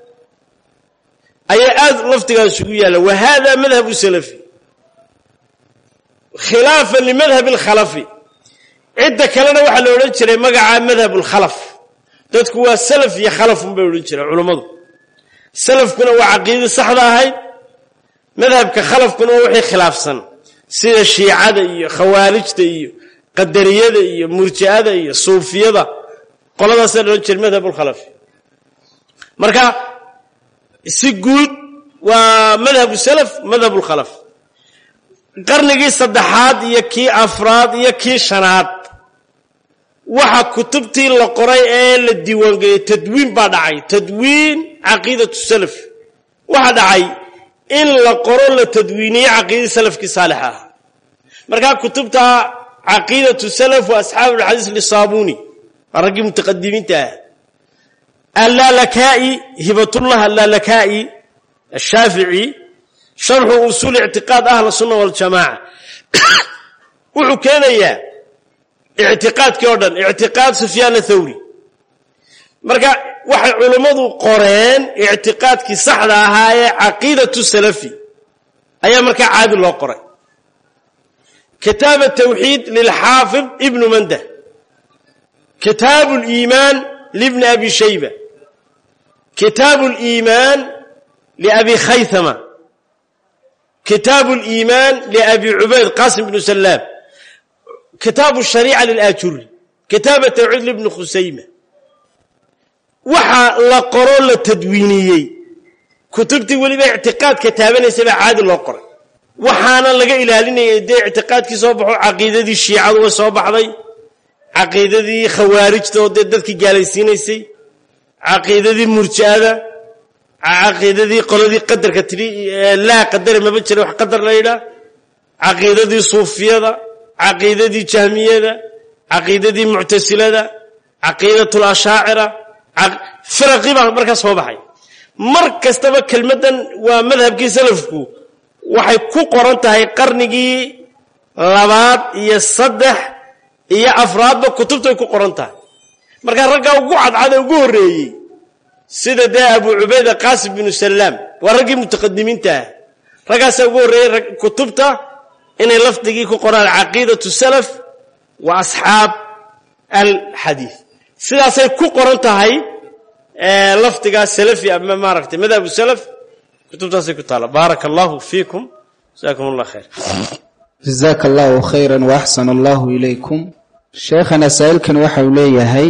ayaa aad laftigaas ugu yaalla wa hada madhabu salafi khilaafan limadhab alkhalafi cidda kalena waxaa la odhan jiray magaca madhab alkhalaf dadku waa salaf iyo khalafun bay odhan jireen culummadu salafkuna waa caqiidadii saxda ahayd madhabka khalafkuna waa wixii khilaafsan sida shiicada iyo khawaarijta iyo qadariyada iyo murji'ada iyo suufiyada qoladaasaa la odhan jiray madhab alkhalafi marka si guud waa madhabu salaf madhab lkhalaf qarnigii saddexaad iyo kii afraad iyo kii shanaad waxa kutubtii la qoray ee la diiwaangeliyey tadwiin baa dhacay tadwiin caqiidatu salaf waxa dhacay in la qoro la tadwiiniye caqiidadii salafkii saalixa ahaa markaa kutubta caqiidatu salaf wa asxaabu lxadiis lisaabuni waa raggii mutaqadimiinta ah allaalakaa'i hibatullah allaalakaa'i ashaafici sharxu usuul ictiqaad ahla sunna waljamaaca wuxuu keenayaa ictiqaadkii oo dhan ictiqaad sufyaan athawri marka waxay culummadu qoreen ictiqaadkii saxda ahaa ee caqiidatu salafi ayaa markaa caadi loo qoray kitaab atawxiid lilxaafid ibnu mandah kitaabu liimaan libni abi shayba kitaabu liimaan liabi khaythama kitaabu liimaan liabi cubayd qasim bnu salaam kitaabu shariica lilaajuri kitaab atawxiid libni khusayma waxa la qoro la tadwiiniyey kutubtii weliba ictiqaadka taabanaysa baa caadi loo qoray waxaana laga ilaalinayay dee ictiqaadkii soo baxo caqiidadii shiicadu way soo baxday caqiidadii khawaarijta oo dee dadkii gaalaysiinaysay caqiidadii murji'ada caqiidadii qoladii qadarka tidhi laa qadare maba jira wax qadar la yidhaah caqiidadii suufiyada caqiidadii jahmiyada caqiidadii muctasilada caqiidat lashaacira firaqii baa markaa soo baxay mar kastaba kelmaddan waa madhabkii salafku waxay ku qoran tahay qarnigii labaad iyo saddex iyo afraadba kutubtay ku qoran tahay markaa raggaa ugu cadcada ugu horreeyey sida dee abu cubayda qaasim binu salaam waa raggii mutaqadimiinta ah raggaasaa ugu horreeyey kutubta inay lafdigii ku qoraan caqiidatu salaf wa asxaab alxadiid sidaasay ku qoran tahay lafdigaa salafi ama maaragtay madhabu salaf kutubtaasay ku taalla baaraka allahu fiikum jasakum allah khayr jazaaka allahu khayra waaxsan allahu ilaykum sheekhana saa'ilkan waxa uu leeyahay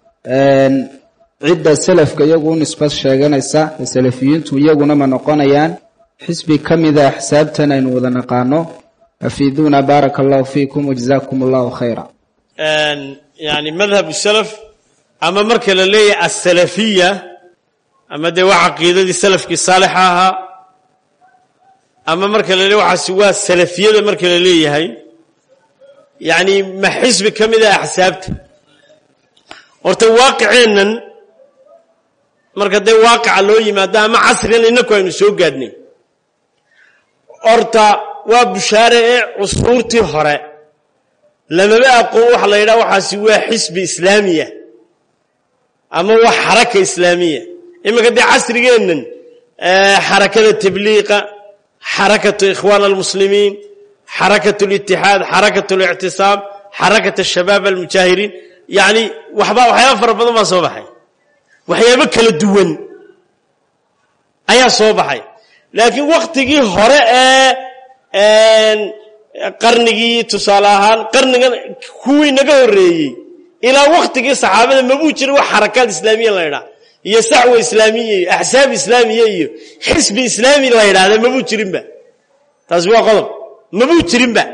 cidda salafka iyagu u nisbad sheeganaysa ee salafiyiintu iyaguna ma noqonayaan xisbi ka mida axsaabtan aynu wada naqaano afiiduuna baaraka allahu fiikum wajazaakum allahu khayra yani madhabu salaf ama marka la leeyahay asalafiya ama dee waa caqiidadii salafkii saalixa ahaa ama marka la leeyahy waxaasi waa salafiyada marka la leeyahay yani ma xisbi ka mid a axsaabta horta waaqiceennan marka dee waaqica loo yimaado ama casrigan inaku aynu soo gaadhnay horta waa bushaare ee cusuurtii hore lamaba aqoon waxa la yidhaha waxaasi waa xisbi islaamiya ama waa xaraka islaamiya iminka dee casrigeennan xarakada tabliiqa xarakatu ikhwaan almuslimiin xarakat litixaad xarakat lictisaam xarakat shabaab almujaahiriin yani waxba waxyaaba fara badan baa soo baxay waxyaabo kala duwan ayaa soo baxay laakiin waktigii hore ee qarnigii tusaale ahaan qarnigan kuwii naga horreeyey ilaa waktigii saxaabada mabuu jirin wax xarakaad islaamiya la ydhaha iyo sacwa islaamiya iyo axsaab islaamiya iyo xisbi islaami la ydhahda mabuu jirinba taasi waa qodob mabuu jirinba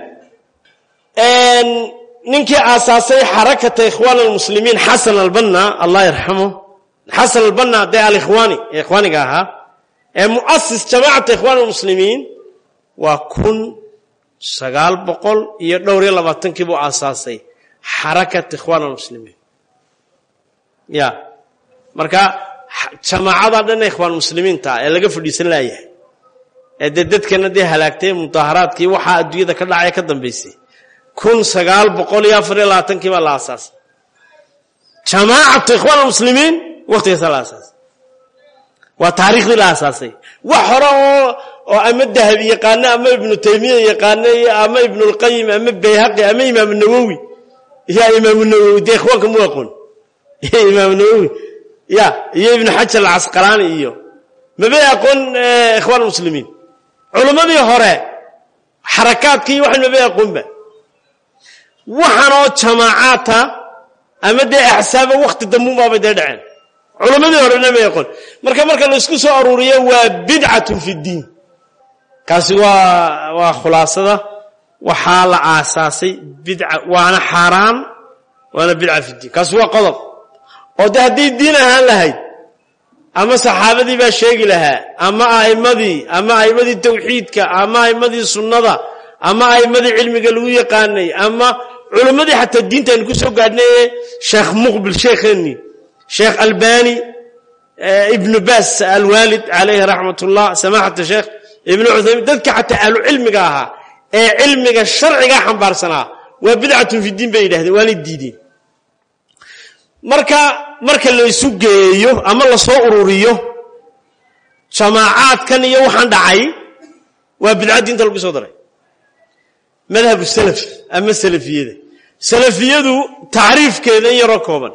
ninkii aasaasay xarakata ikhwaan almuslimiin xasan albanna allah yarxamo xasan albanna dee alikhwaani ee ikhwaaniga ahaa ee muasis jamaacata ikhwaan almuslimiin waa kun sagaal boqol iyo dhowr iyo labaatankii buu aasaasay xarakat ikhwaan almuslimiin ya marka jamaacada dhan ikhwaan muslimiinta ee laga fadhiisan laayahay ee dee dadkana dee halaagtay mudaaharaadkii waxaa adduunyada ka dhacaya ka dambaysay kun sagaal boqol iyo afar iyo labaatankii baa la aasaasay jamaacatu ikhwaan almuslimiin waktigaasa la aasaasay waa taariikhdii la aasaasay wax hore oo oo ama dahabi yaqaano ama ibnu taymiya yaqaano ama ibnulqayim ama bayhaqi ama imaamu nawowi ya imaamu nawowi dee ikhwaanka mu aqoon imaamu nawowi ya iyo ibnu xajar alcasqalaani iyo mabay aqoon ikhwaan muslimiin culimmadii hore xarakaadka iyo waxan mabay aqoonba waxaanoo jamaacaata ama dee axsaaba wakti dambuunbaabay dee dhaceen culimmadii horena may aqoon marka marka la isku soo aruuriyo waa bidcatun fi ddiin kaasi waa waa khulaasada waxaa la aasaasay bidca waana xaaraan waana bidca fi ddiin kaasi waa qodob oo de hadday diin ahaan lahayd ama saxaabadii baa sheegi lahaa ama a'immadii ama a'immadii tawxiidka ama a'immadii sunnada ama a'immadii cilmiga lagu yaqaanay ama culimmadii xataa diinta aynu ku soo gaadhnay ee sheekh muqbil sheekheenni sheekh albani ibnu baas alwaalid calayhi raxmat ullah samaxata sheekh ibnu cuthaymiin dadka xataa ahlu cilmiga ahaa ee cilmiga sharcigaa xambaarsanaa waa bidcatun fi diin bay yidhahdeen waanay diideen marka marka la isu geeyo ama la soo ururiyo jamaacaadkan iyo waxaan dhacay waa bidca diinta lagu soo daray madhabu salaf ama salafiyada salafiyadu tacriifkeeda in yaroo kooban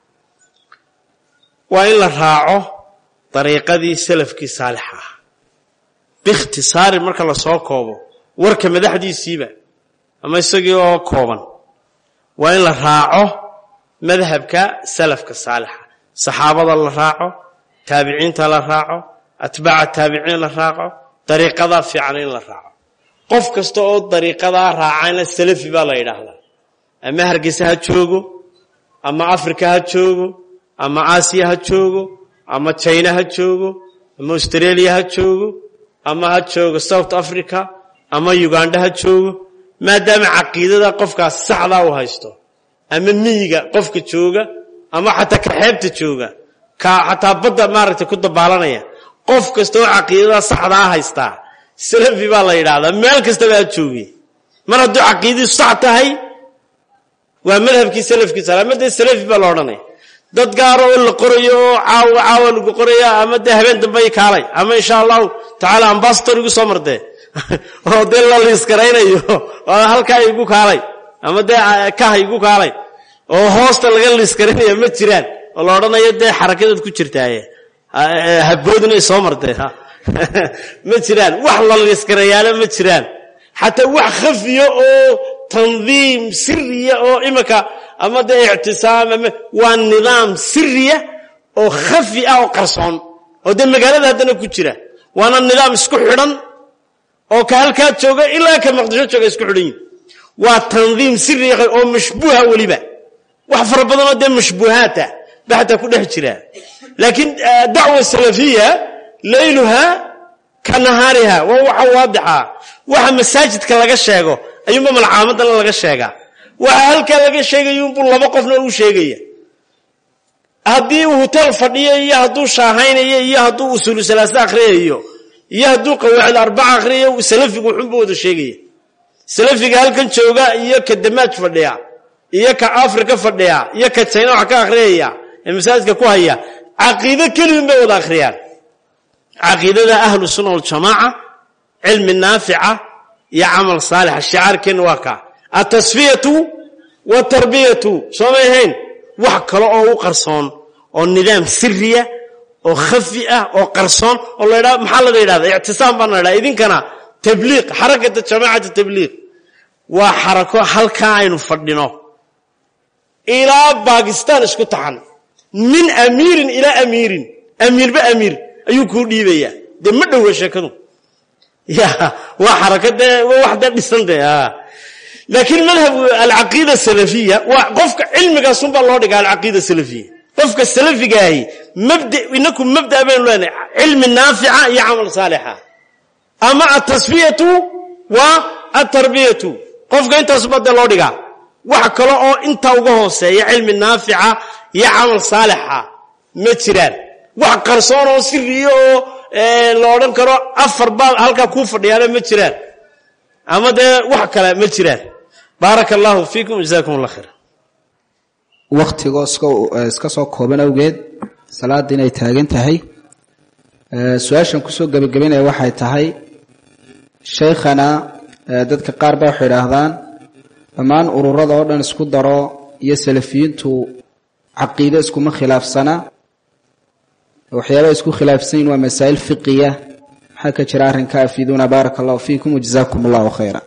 waa in la raaco dariiqadii salafkii saalixa ah biikhtisaarin marka la soo koobo warka madaxdiisiiba ama isagii oo kooban waa in la raaco madhabka salafka saalixa saxaabada la raaco taabiciinta la raaco atbaaca taabiciin la raaco dariiqadaa fiican in la raaco qof kasta oo dariiqadaa raacayna salafi baa la yidhaahdaa ama hargeysa ha joogo ama africa ha joogo ama aasiya ha joogo ama jina ha joogo ama australia ha joogo ama ha joogo south africa ama uganda ha joogo maadaama caqiidada qofkaas saxdaa u haysto ama miyiga qofka jooga ama xataa ka xeebta jooga ka xataa badda maaragtay ku dabaalanaya qof kasta oo caqiidada saxdaa haystaa salafi baa la yidhaahdaa meel kastaba aad joogi mar hadduu caqiidadu sax tahay waa madhabkii salafkiisa ama dee salafi baa la odhanaya dad gaaro oo la qorayo oo caawa caawa lagu qoraya ama dee habeen dambe i kaalay ama insha allahu tacaala ambasador igu soo martee oo dee la liiskaraynayo oo halkaa igu kaalay ama dee kaha igu kaalay oo hoosta laga liiskaraynayo ma jiraan oo la odhanayo dee xarakadaad ku jirtaaye haboodinay soo martee ma jiraan wax la liiskarayaalo ma jiraan xataa wax khafiya oo tandiim siriya oo imika ama dee ictisaam ama waa nidaam siriya oo khafi ah oo qarsoon oo dee magaalada haddana ku jira waana nidaam isku xidhan oo ka halkaa jooga ilaa ka maqdisho jooga isku xidhan yihin waa tandiim siriya oo mashbuuha weliba wax fara badanoo dee mashbuuhaata ba xataa ku dhex jira laakiin dacwa salafiya layluha ka nahaariha waa waxa waadixa waxa masaajidka laga sheego ayuunba malcaamadana laga sheegaa waxa halkaa laga sheegayuunbuu laba qofna u sheegaya haddii uu hutel fadhiyo iyo hadduu shaahaynayo iyo hadduu usuulu salaasa akhriyayo iyo hadduu qawaacid arbaca akhriyayo salafigu wuxuunba wada sheegaya salafiga halkan jooga iyo ka damaaj fadhiya iyo ka afrika fadhiya iyo ka jayna wax ka akhriyaya ee masaajidka ku haya caqiido keligun bay wada akhriyaan caqiidada ahlu sunna waljamaaca cilmi naafica iyo camal saalixa shicaarkeenna waa kaa atasfiyatu watarbiyatu soo may ahayn wax kale oo u qarsoon oo nidaam siriya oo khafi ah oo qarsoon oo la ydhaa maxaa laga yidhahda ictisaam baan la ydhaha idinkana tabliiq xarakata jamaacata tabliiq waa xarako halkaa aynu fadhino ilaa bakistan isku taxan min amiirin ilaa amiirin amiirba amiir ayuu kuu dhiibayaa dee ma dhowa sheekadu ya waa xaraka dee waa wax dee dhisan dee laakiin madhab alcaqiida salafiya waa qofka cilmigaasunbaa loo dhigaa alcaqiida salafiya qofka salafigaahi mabda inaku mabda baynu leenahay cilmi naafica iyo camal saalixa ama atasfiyatu waa atarbiyatu qofka intaasuba dee loo dhigaa wax kale oo intaa uga hooseeya cilmi naafica iyo camal saalixa ma jiraan wax qarsoon oo siriya oo la odhan karo afar baa halkaa kuu fadhiyaana ma jiraan ama dee wax kale ma jiraan baaraka allahu fiikum jazakum allah khayr wakhtigoo iska soo kooban awgeed salaada inay taagan tahay su-aashan kusoo gebagabaynaya waxay tahay shaykhana dadka qaar ba waxay idhaahdaan dhammaan ururada oo dhan isku daro iyo salafiyiintu caqiide iskuma khilaafsana waxyaabaa isku khilaafsan yihin waa masaa'il fiqiya maxaa ka jira arrinka afiiduuna baaraka allahu fiikum wajazaakum allahu khayra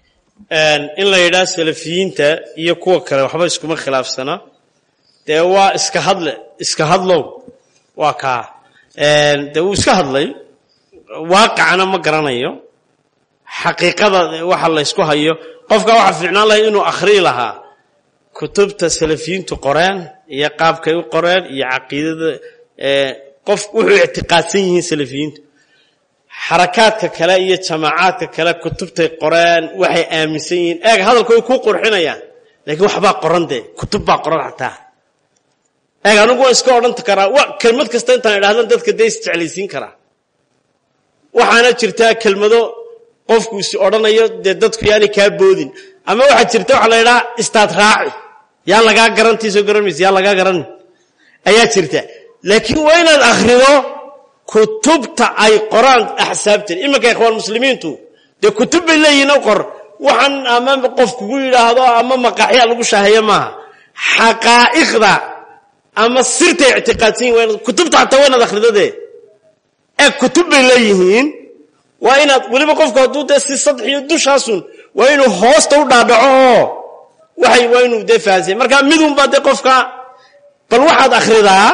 in la yidhaha salafiyiinta iyo kuwa kale waxba iskuma khilaafsana dee waa iska hadle iska hadlow waa kaa dee wuu iska hadlay waaqicana ma garanayo xaqiiqada waxa laysku hayo qofka waxa fiicnaan lahay inuu akhriyi lahaa kutubta salafiyiintu qoreen iyo qaabkay u qoreen iyo caqiidada qof wuxuu ictiqaadsan yihiin salafiyiintu xarakaadka kale iyo jamaacaadka kale kutubtay qoreen waxay aaminsan yihiin eeg hadalka way kuu qurxinayaan laakiin waxbaa qoran dee kutub baa qoran xataa eeg anigu waan iska odhan karaa wa kelmad kasta intaan idhahdan dadka dee isjeclaysiin karaa waxaana jirtaa kelmado qofku is odhanayo dee dadku yaani kaa boodin ama waxaa jirta waxa la ydhaha istaad raaci yaa lagaa garantiisoo garanmaysa yaa lagaa garanin ayaa jirta laakiin waa inaad akhrido kutubta ay qoraan axsaabtan iminka ikhwaan muslimiintu dee kutub bay leeyihiin o qor waxaan ama qof kugu yidhaahdo ama maqaaxya lagu shaaheeyo maaha xaqaa'iqda ama sirtay ictiqaadsan yihin kutubta xataa waa inaad akhrido dee ee kutub bay leeyihiin waa inaad weliba qofku hadduu dee si sadxiyo dushaasun waa inuu hoosta u dhaadhaco oo waxay waa inuu dee fahansay marka midunbaa dee qofka bal waxaad akhridaa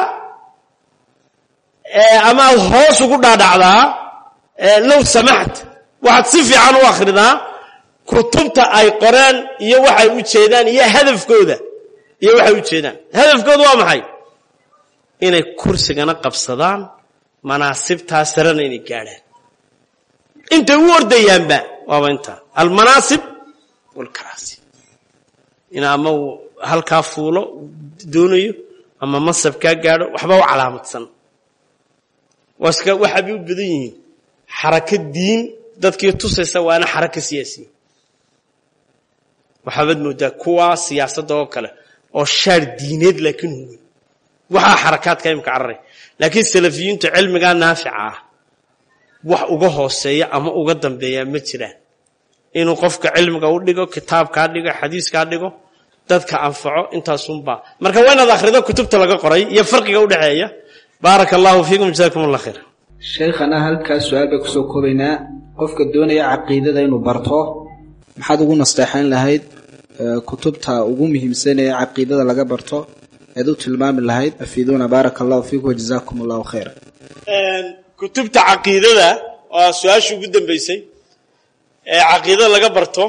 ama aad hoos ugu dhaadhacdaa low samaxt waxaad si fiican u akhridaa kutubta ay qoreen iyo waxay u jeedaan iyo hadafkooda iyo waxay u jeedaan hadafkooda waa maxay inay kursigana qabsadaan manaasibtaa sarena inay gaadhaan intay u ordayaanba waaba intaa almanaasib walkaraasi in ama uu halkaa fuulo doonayo ama masab kaa gaadho waxba u calaamadsan waska waxaabay u badan yihiin xarako diin dadkii tusaysa waana xarako siyaasiya waxaabaad moodaa kuwaa siyaasadda oo kale oo shaar diineed laakiin huwan waxaa xarakaadka imika cararay laakiin salafiyiintu cilmigaa naafica ah wax uga hooseeya ama uga dambeeya ma jiraan inuu qofka cilmiga u dhigo kitaabkaa dhigo xadiiskaa dhigo dadka anfaco intaasunbaa marka waa inaad akhrido kutubta laga qoray iyo farqiga udhexeeya baaraka allahu fiikum jazakum allah khayr shaykhana halkaas su-aal bay kusoo koobaynaa qofka doonaya caqiidada inuu barto maxaad ugu nasteexayn lahayd kutubta ugu muhiimsan ee caqiidada laga barto eed u tilmaami lahayd afiiduuna baaraka allahu fiikum wajazaakum allahu khayra kutubta caqiidada waa su-aashii ugu dambeysay ee caqiidada laga barto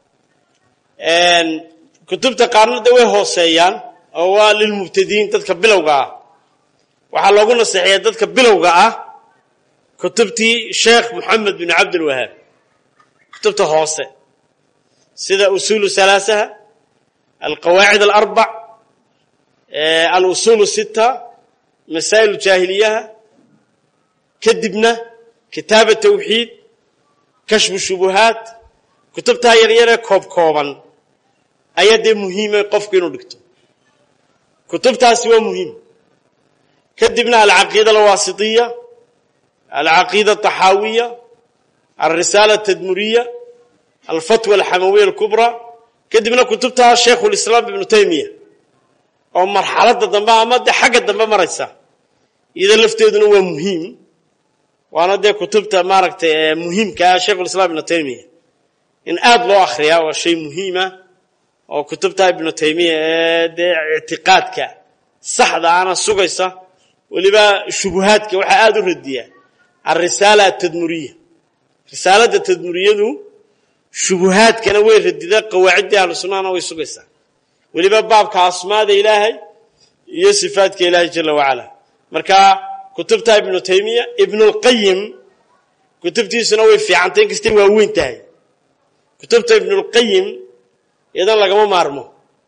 kutubta qaarna de way hooseeyaan oo waa lilmubtadiin dadka bilowga ah waxaa loogu naseexeeya dadka bilowga ah kutubtii sheekh moxamed bin cabdilwahaab kutubta hoose sida usuulu halaasaha alqawaacid alarbac alusuulu sita masaa'il jaahiliyaha kadibna kitaaba tawxiid kashfu shubuhaat kutubtaa yaryaree koob kooban ayaa dee muhiima qofku inuu dhigto kutubtaasi waa muhiim kadibna alcaqiida alwaasitiya alcaqiida ataxaawiya alrisaala atadmuriya alfatwa alxamawiya alkubraa kadibna kutubtaa shaykhu lislaam ibnu taymiya oo marxaladda dambe ama dee xagga dambe maraysa iyada lafteeduna waa muhiim waana dee kutubta maaragtay muhiimkaa shaykhulislaam ibnu taymiya in aada loo akhriyaa waa shay muhiima oo kutubta ibnu taymiya ee dee ictiqaadka saxda ana sugaysa weliba shubuhaadka waxaa aada u radiyaa alrisaala atadmuriya risaaladda tadmuriyadu shubuhaadkana way radidaa qawaaciddii ahlu sunnahana way sugaysaa weliba baabka asmaada ilaahay iyo sifaadka ilaahay jala wacala marka kutubta ibnu taymiya ibnulqayim kutubtiisuna way fiicantay inkastay waa weyn tahay kutubta ibnulqayim iyadan lagama maarmo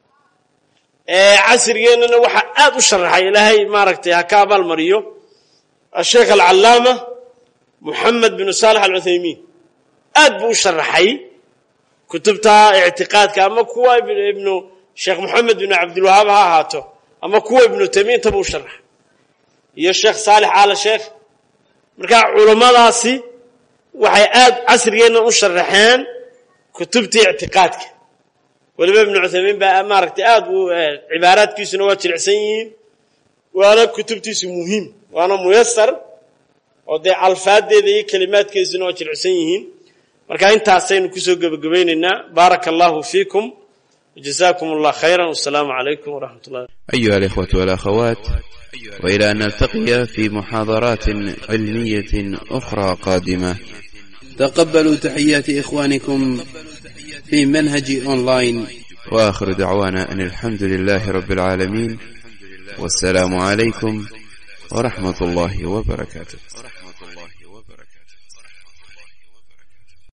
casrigeennana waxaa aada u sharaxay ilaahay maaragtay ha ka abaalmariyo asheekh alcallaama moxamed binu saalex alcuthaymiin aad buu u sharaxay kutubta ictiqaadka ama kuwa ibnu sheekh moxamed binu cabdilwahaab ha ahaato ama kuwa ibnu taymiya intaba u sharaxay iyo sheekh saalix aala sheekh marka culammadaasi waxay aad casrigeenna u sharaxeen kutubtii ictiqaadka weliba ibnu cuthaymiin baa maaragtay aad u cibaaraadkiisuna waa jilicsan yihiin waana kutubtiisu muhiim waana muyasar oo dee alfaadeeda iyo kelimaadkeeduna waa jilicsan yihiin marka intaasaynu kusoo gebagabaynaynaa baaraka allahu fiikum وجزاكم الله خيرا والسلام عليكم ورحمة الله أيها الإخوة والأخوات وإلى أن نلتقي في محاضرات علمية أخرى قادمة تقبلوا تحيات إخوانكم في منهج أونلاين وآخر دعوانا أن الحمد لله رب العالمين والسلام عليكم ورحمة الله وبركاته